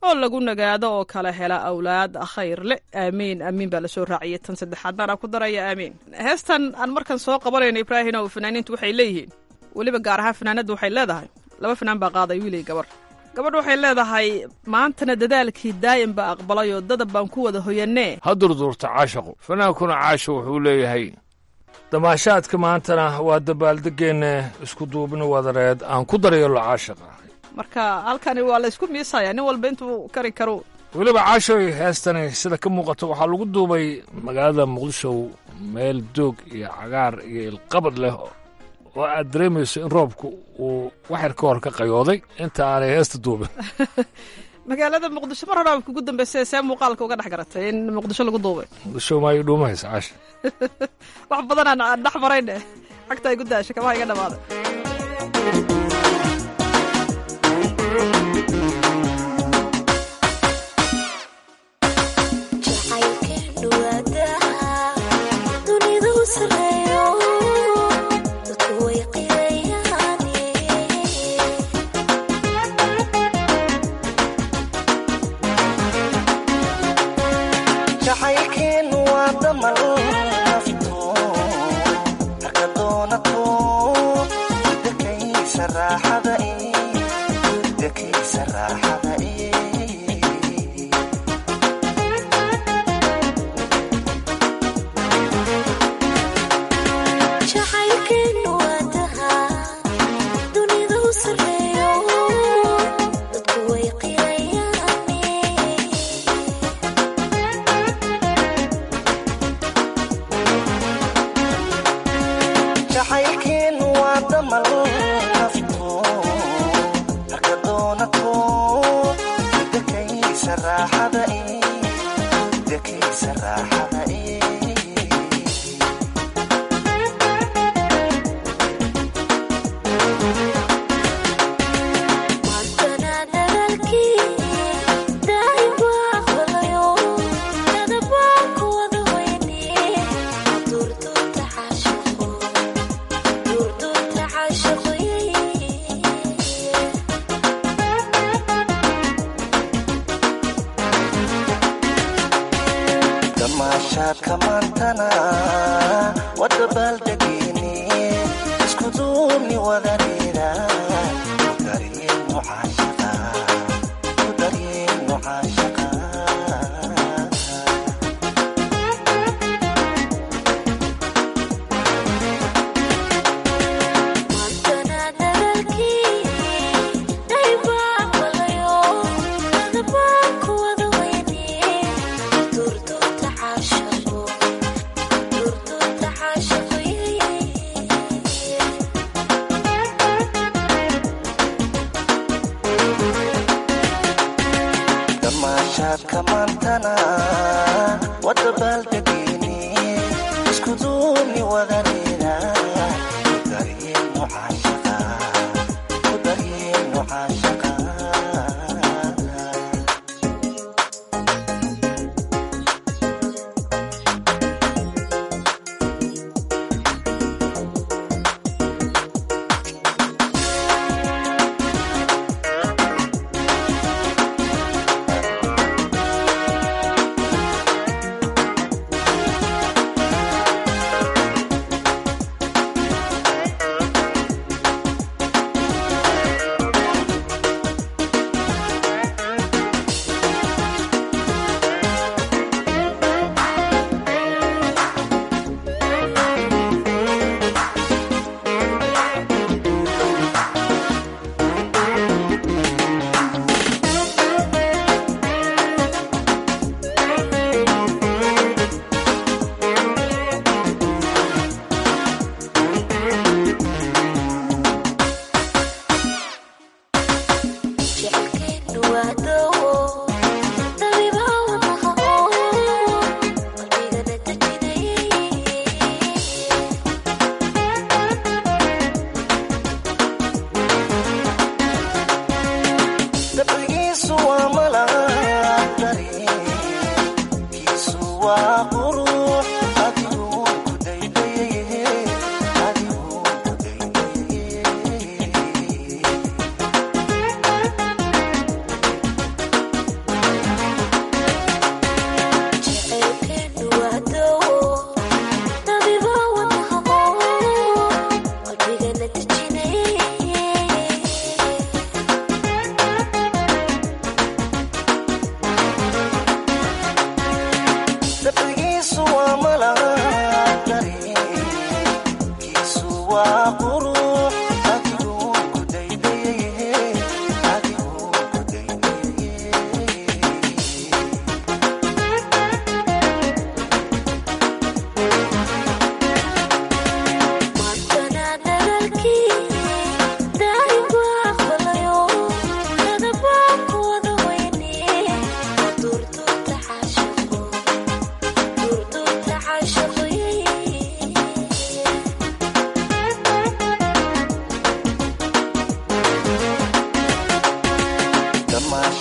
oo lagu nagaado oo kala hela awlaad khayr le aamiin aamiin baa lasoo raaciyay tan saddexaad baana ku daraya aamiin heestan aan markan soo qabanayno ibraahim oo fanaaniintu waxay leeyihiin weliba gaar ahaan fanaanadda waxay leedahay laba fanaan baa qaaday wiilay gabar gabadh waxay leedahay maantana dadaalkii daa'im baa aqbalayoo dadab baan ku wada hoyanee ha durduurta caashaqu fanaankuna caasha wuxuu leeyahay damaashaadka maantana waa dabaaldegeenne isku duubni wadareed aan ku daryeelo caashaqa marka halkani waa la ysku miisaya nin walba intuu kari karo weliba caashoy heestani sida ka muuqato waxaa lagu duubay magaalada muqdisho meel doog iyo cagaar iyo ilqabad leh oo aad dareemayso in roobku uu waxyar ka hor ka qayooday inta aanay heesta duubin magaalada muqdisho mar horaa kugu dambeysay see muuqaalka uga dhex garatay in muqdisho lagu duubay muqdisho maayo dhuumahaysa caasha wax badan aan dhex marayne cagta ay gu daasha kabaha iga dhamaaday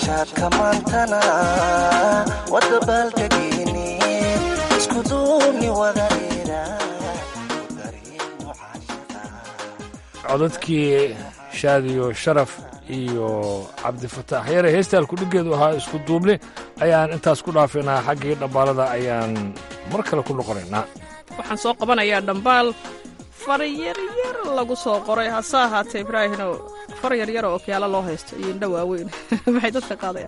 damaashaadka maantana wadabaaldegini isku duubni wadareera codadkii shaadiyo sharaf iyo cabdifataax yare heestaan kudhigeedu ahaa isku duubni ayaan intaas ku dhaafaynaa xaggii dhambaalada ayaan mar kale ku noqonaynaa waxaan soo qabanayaa dhambaal far yaryar lagu soo qoray hase ahaatee ibraahino far yaryar oo okyaalo loo haysto iyo indho waaweyn maxay dadka qaadayaan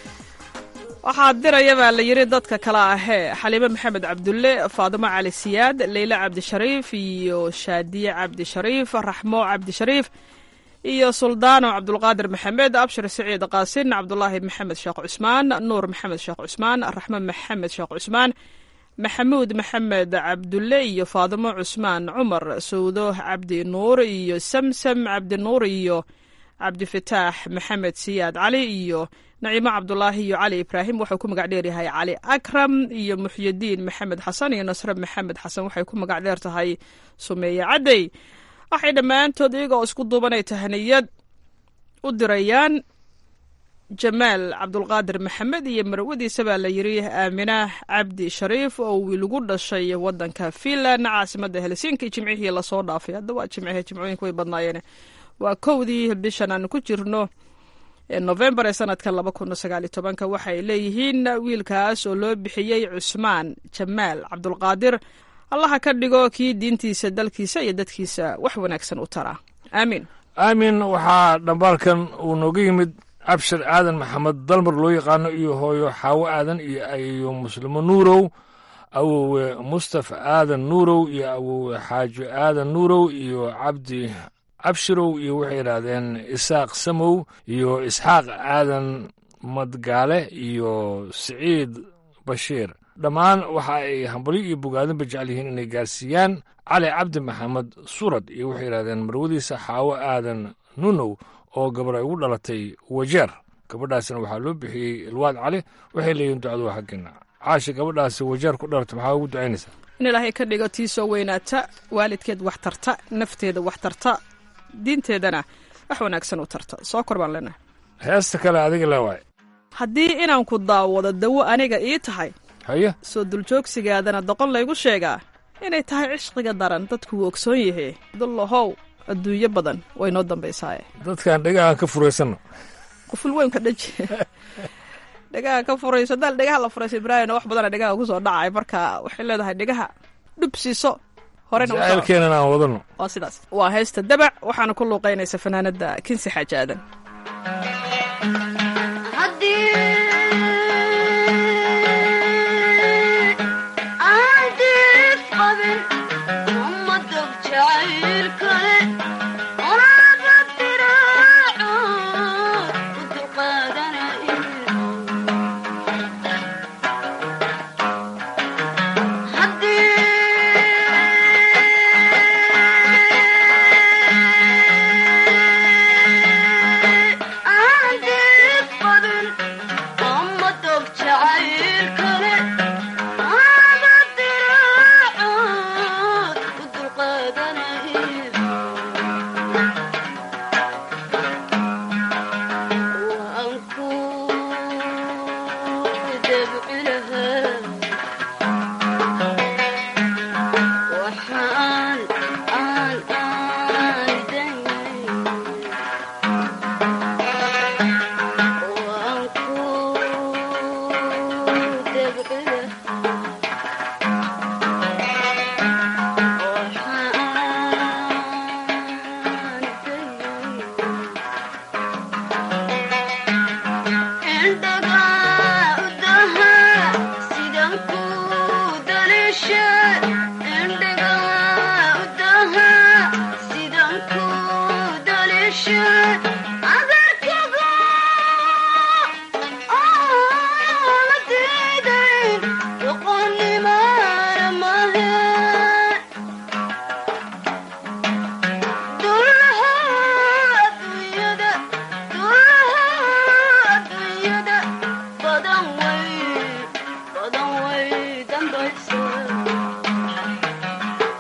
waxaa diraya baa la yidhi dadka kale ahee xaliime maxamed cabdulle faadimo cali siyaad leyle cabdishariif iyo shaadiye cabdishariif raxmo cabdishariif iyo suldaano cabdulqaadir maxamed abshir siciid qaasin cabdulaahi maxamed sheekh cusmaan nuur maxamed sheekh cusmaan raxmo maxamed sheekh cusmaan maxamuud maxamed cabdulle iyo faadimo cusmaan cumar sawdo cabdi nuur iyo samsam cabdi nuur iyo cabdifataax maxamed siyaad cali iyo naciimo cabdulaahi iyo cali ibraahim waxuu ku magac dheer yahay cali akram iyo muxyidiin maxamed xasan iyo nasre maxamed xasan waxay ku magac dheer tahay sumeeye caddey waxay dhammaantood iyagoo isku duubanay tahaniyad u dirayaan jamaal cabdulqaadir maxamed iyo marwadiisa baa la yidhi aaminah cabdi shariif oo wiilgu dhashay wadanka finland caasimadda helsinki jimcihii lasoo dhaafay hadda waa jimcihe jimcooyinka way badnaayeen waa kowdii bishan aan ku jirno novembar ee sanadka laba kun sagaaliyo tobanka waxay leeyihiin wiilkaas oo loo bixiyey cusmaan jamaal cabdulqaadir allaha ka dhigo kii diintiisa dalkiisa iyo dadkiisa wax wanaagsan u tara aamiin aamin waxaa dhambaalkan uu nooga yimid abshir aadan maxamed dalmar loo yaqaano iyo hooyo xaawo aadan iyo iyo muslimo nuurow awowe mustafa aadan nuurow iyo awowe xaajo aadan nuurow iyo cabdi abshirow iyo waxay yidhaahdeen isaaq samow iyo isxaaq aadan madgaale iyo siciid bashiir dhammaan waxa ay hambalyo iyo bogaadinba jecel yihiin inay gaarsiiyaan cali cabdi maxamed surad iyo waxay yidhahdeen marwadiisa xaawo aadan nunow oo gabar ay ugu dhalatay wajeer gabadhaasna waxaa loo bixiyey ilwaad cali waxay leeyihin ducadu waa xaggeena caashi gabadhaasi wajeer ku dhalatay maxaa ugu ducaynaysaa in ilaahay ka dhigo tii soo weynaata waalidkeed wax tarta nafteeda wax tarta diinteedana wax wanaagsan u tarta soo kor baan leenahay heesta kale adiga le waay haddii inaan ku daawado dawo aniga ii tahay haye soo duljoogsigaadana doqon laygu sheegaa inay tahay cishqiga daran dadku wuu ogsoon yahe dullahow adduunyo badan way noo dambaysaaye dadkaan dhegahan ka furaysanno quful weynka dhaji dhegaha ka furayso daal dhegaha la furaysa ibraahimna wax badana dhegaha kusoo dhacay marka waxay leedahay dhegaha dhub siiso horena jacaylkeenan aan wadano waa sidaas waa heesta dabac waxaana ku luuqaynaysa fanaanada kinsi xaaji aadan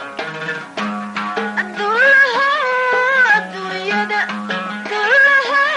Adulaha, adduunyada, adulaha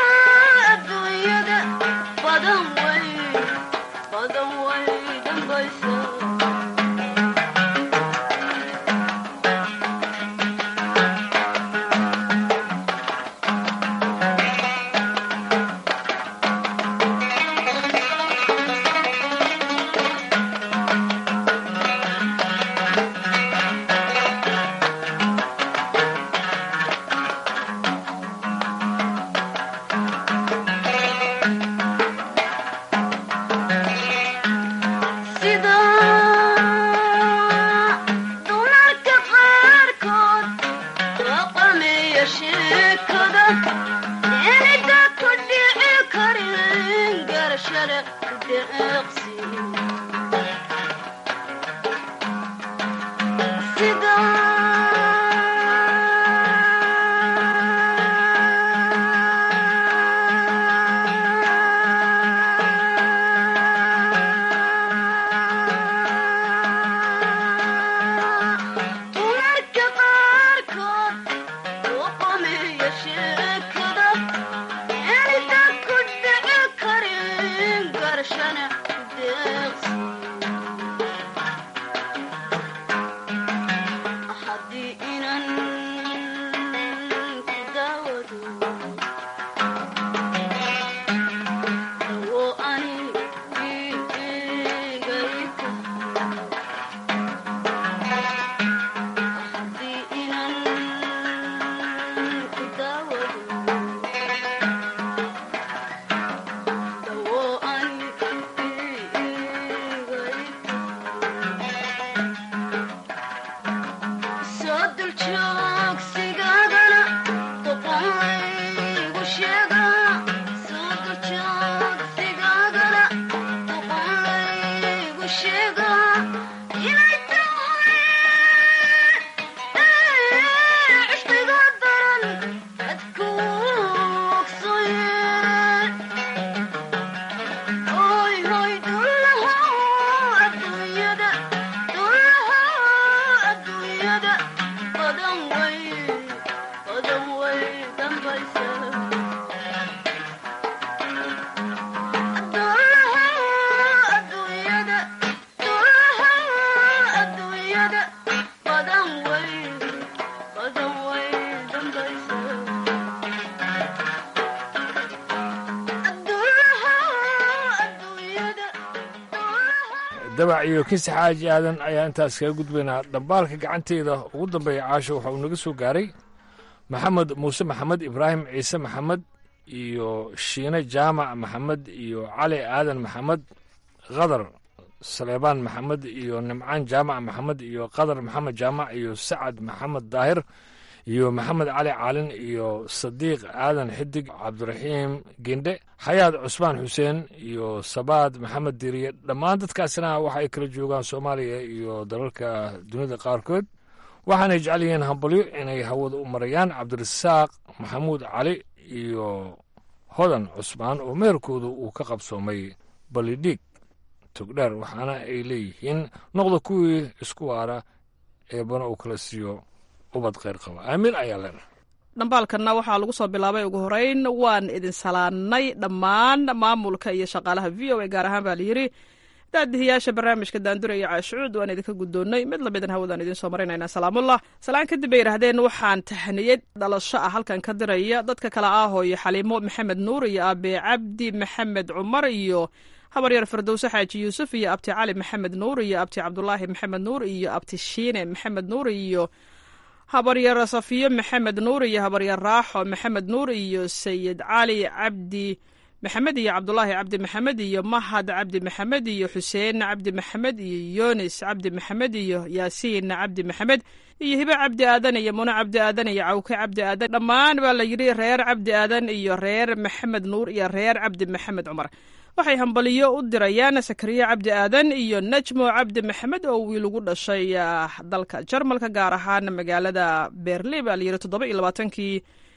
dabac iyo kisi xaaji aadan ayaa intaas kaga gudbaynaa dhambaalka gacanteyda ugu dambeeya caasho waxa uu naga soo gaaray maxamed muuse maxamed ibraahim ciise maxamed iyo shiine jaamac maxamed iyo cali aadan maxamed khadar saleebaan maxamed iyo nimcaan jaamac maxamed iyo qadar maxamed jaamac iyo sacad maxamed daahir iyo maxamed cali caalin iyo sadiiq aadan xidig cabdiraxiim gendhe xayaad cusmaan xuseen iyo sabaad maxamed diriye dhammaan dadkaasina waxa ay kala joogaan soomaaliya iyo dalalka dunida qaarkood waxaanay jecel yihiin hambalyo inay hawada u marayaan cabdirasaaq maxamuud cali iyo hodan cusmaan oo meherkooda uu ka qabsoomay balidhiig togdheer waxaana ay leeyihiin noqda kuwii isku waara eebana uu kala siiyo ubad kheyr qaba aamiin ayaa leenahay dhambaalkanna waxaa lagu soo bilaabay ugu horeyn waan idin salaannay dhammaan maamulka iyo shaqaalaha v o a gaar ahaan baa layidhi daadihiyaasha barnaamijka daandura iyo caashucuud waan idinka guddoonnay mid lamidan hawadaan idiin soo maraynaynaa salaamullah salaan kadib bay yidhaahdeen waxaan tahniyad dhalasho ah halkan ka diraya dadka kale ah hooyo xaliimo maxamed nuur iyo aabe cabdi maxamed cumar iyo habaryar firdowse xaaji yuusuf iyo abti cali maxamed nuur iyo abti cabdulaahi maxamed nuur iyo abti shiine maxamed nuur iyo habaryar safiyo maxamed nuur iyo habaryar raaxo maxamed nuur iyo sayid cali cabdi maxamed iyo cabdulaahi cabdi maxamed iyo mahad cabdi maxamed iyo xuseen cabdi maxamed iyo yunis cabdi maxamed iyo yaasiin cabdi maxamed iyo hibe cabdi aadan iyo muno cabdi aadan iyo cawke cabdi aadan dhammaan baa la yidhi reer cabdi aadan iyo reer maxamed nuur iyo reer cabdi maxamed cumar waxay hambaliyo u dirayaan sakariye cabdi aadan iyo najmo cabdi maxamed oo wiil ugu dhashay dalka jarmalka gaar ahaan magaalada berlin baa layidhi toddoba iyo labaatankii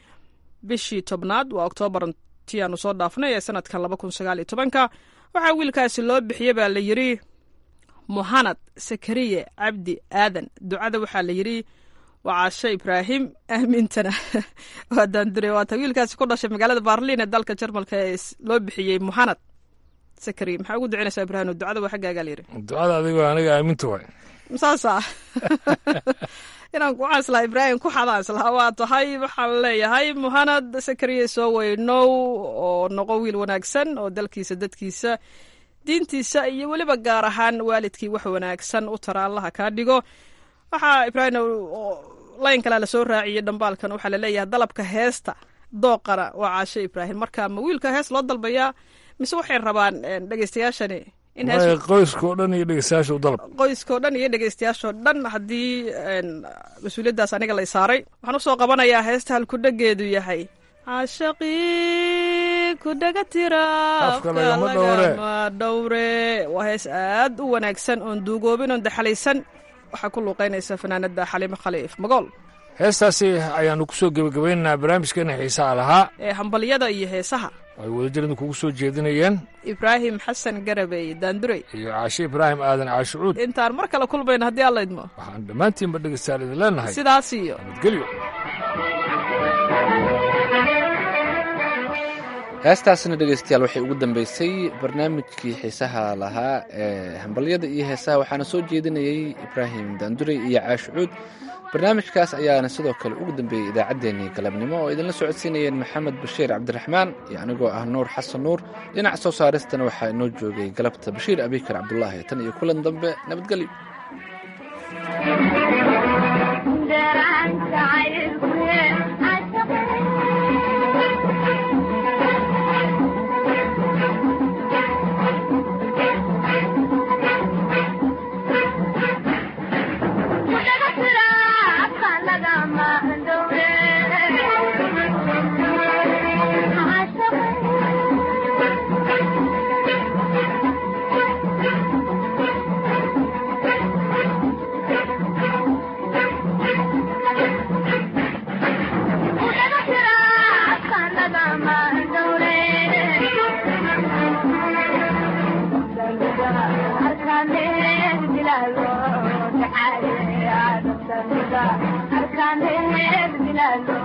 bishii tobnaad waa oktoobar ti aanu soo dhaafnay ee sanadkan laba kun sagaal iyo tobanka waxaa wiilkaasi loo bixiyey baa la yidhi muhanad sakariye cabdi aadan ducada waxaa la yidhi waa caasho ibraahim aamintana waa daandure waata wiilkaasi ku dhashay magaalada berlin ee dalka jarmalka ee loo bixiyey muhanad sakariye maxaa ugu ducinaysaa ibraahim ducada waa xaggaagaa la yidhi ducada adigoo aniga aaminta waay saasa inaan ku xaslaa ibraahim ku xadaaslaa waa tahay waxaan leeyahay muhanad sakariye soo weynow oo noqo wiil wanaagsan oo dalkiisa dadkiisa diintiisa iyo weliba gaar ahaan waalidkii wax wanaagsan u tara allaha kaa dhigo waxaa ibraahim layn kalea lasoo raaciyey dhambaalkan waxaa laleeyahay dalabka heesta dooqana waa caasho ibraahim marka ma wiilka hees loo dalbayaa mise waxay rabaan dhegeystayaashani qoyskao dhan iyo dhegeystayaasha u dalab qoyskao dhan iyo dhegeystayaashoo dhan haddii mas-uuliyaddaas aniga lay saaray waxaan usoo qabanayaa heesta halkudhegeedu yahay caashaqii ku dhaga tira Afka lagama dhowre. lagama dhowre waa hees aad u wanaagsan oon duugoobin oon daxalaysan waxaa ku luuqaynaysa fanaanada xaliimo khaliif magool heestaasi ayaannu ku soo gebagabaynaynaa barnaamijkeena xiisaha lahaa ee hambalyada iyo heesaha ay wadajiradu kugu soo jeedinayeen ibraahim xasan garabey daandurey iyo caashe ibraahim aadan caashucuud intaan mar kale kulmayno haddii alla idmo waxaan dhammaantiinba dhegeystayaal idin leenahay sidaas iyo nabadgelyo heestaasina dhegeystayaal waxay ugu dambeysay barnaamijkii xiisaha lahaa ee hambalyada iyo heesaha waxaana soo jeedinayey ibraahim daandurey iyo caashucuud barnaamijkaas ayaana sidoo kale ugu dambeeyey idaacaddeenii galabnimo oo idinla socodsiinayeen maxamed bashiir cabdiraxmaan iyo anigoo ah nuur xasan nuur dhinaca soo saaristana waxaa inoo joogay galabta bashiir abikar cabdulaahi tan iyo kulan dambe nabadgelyo Arkan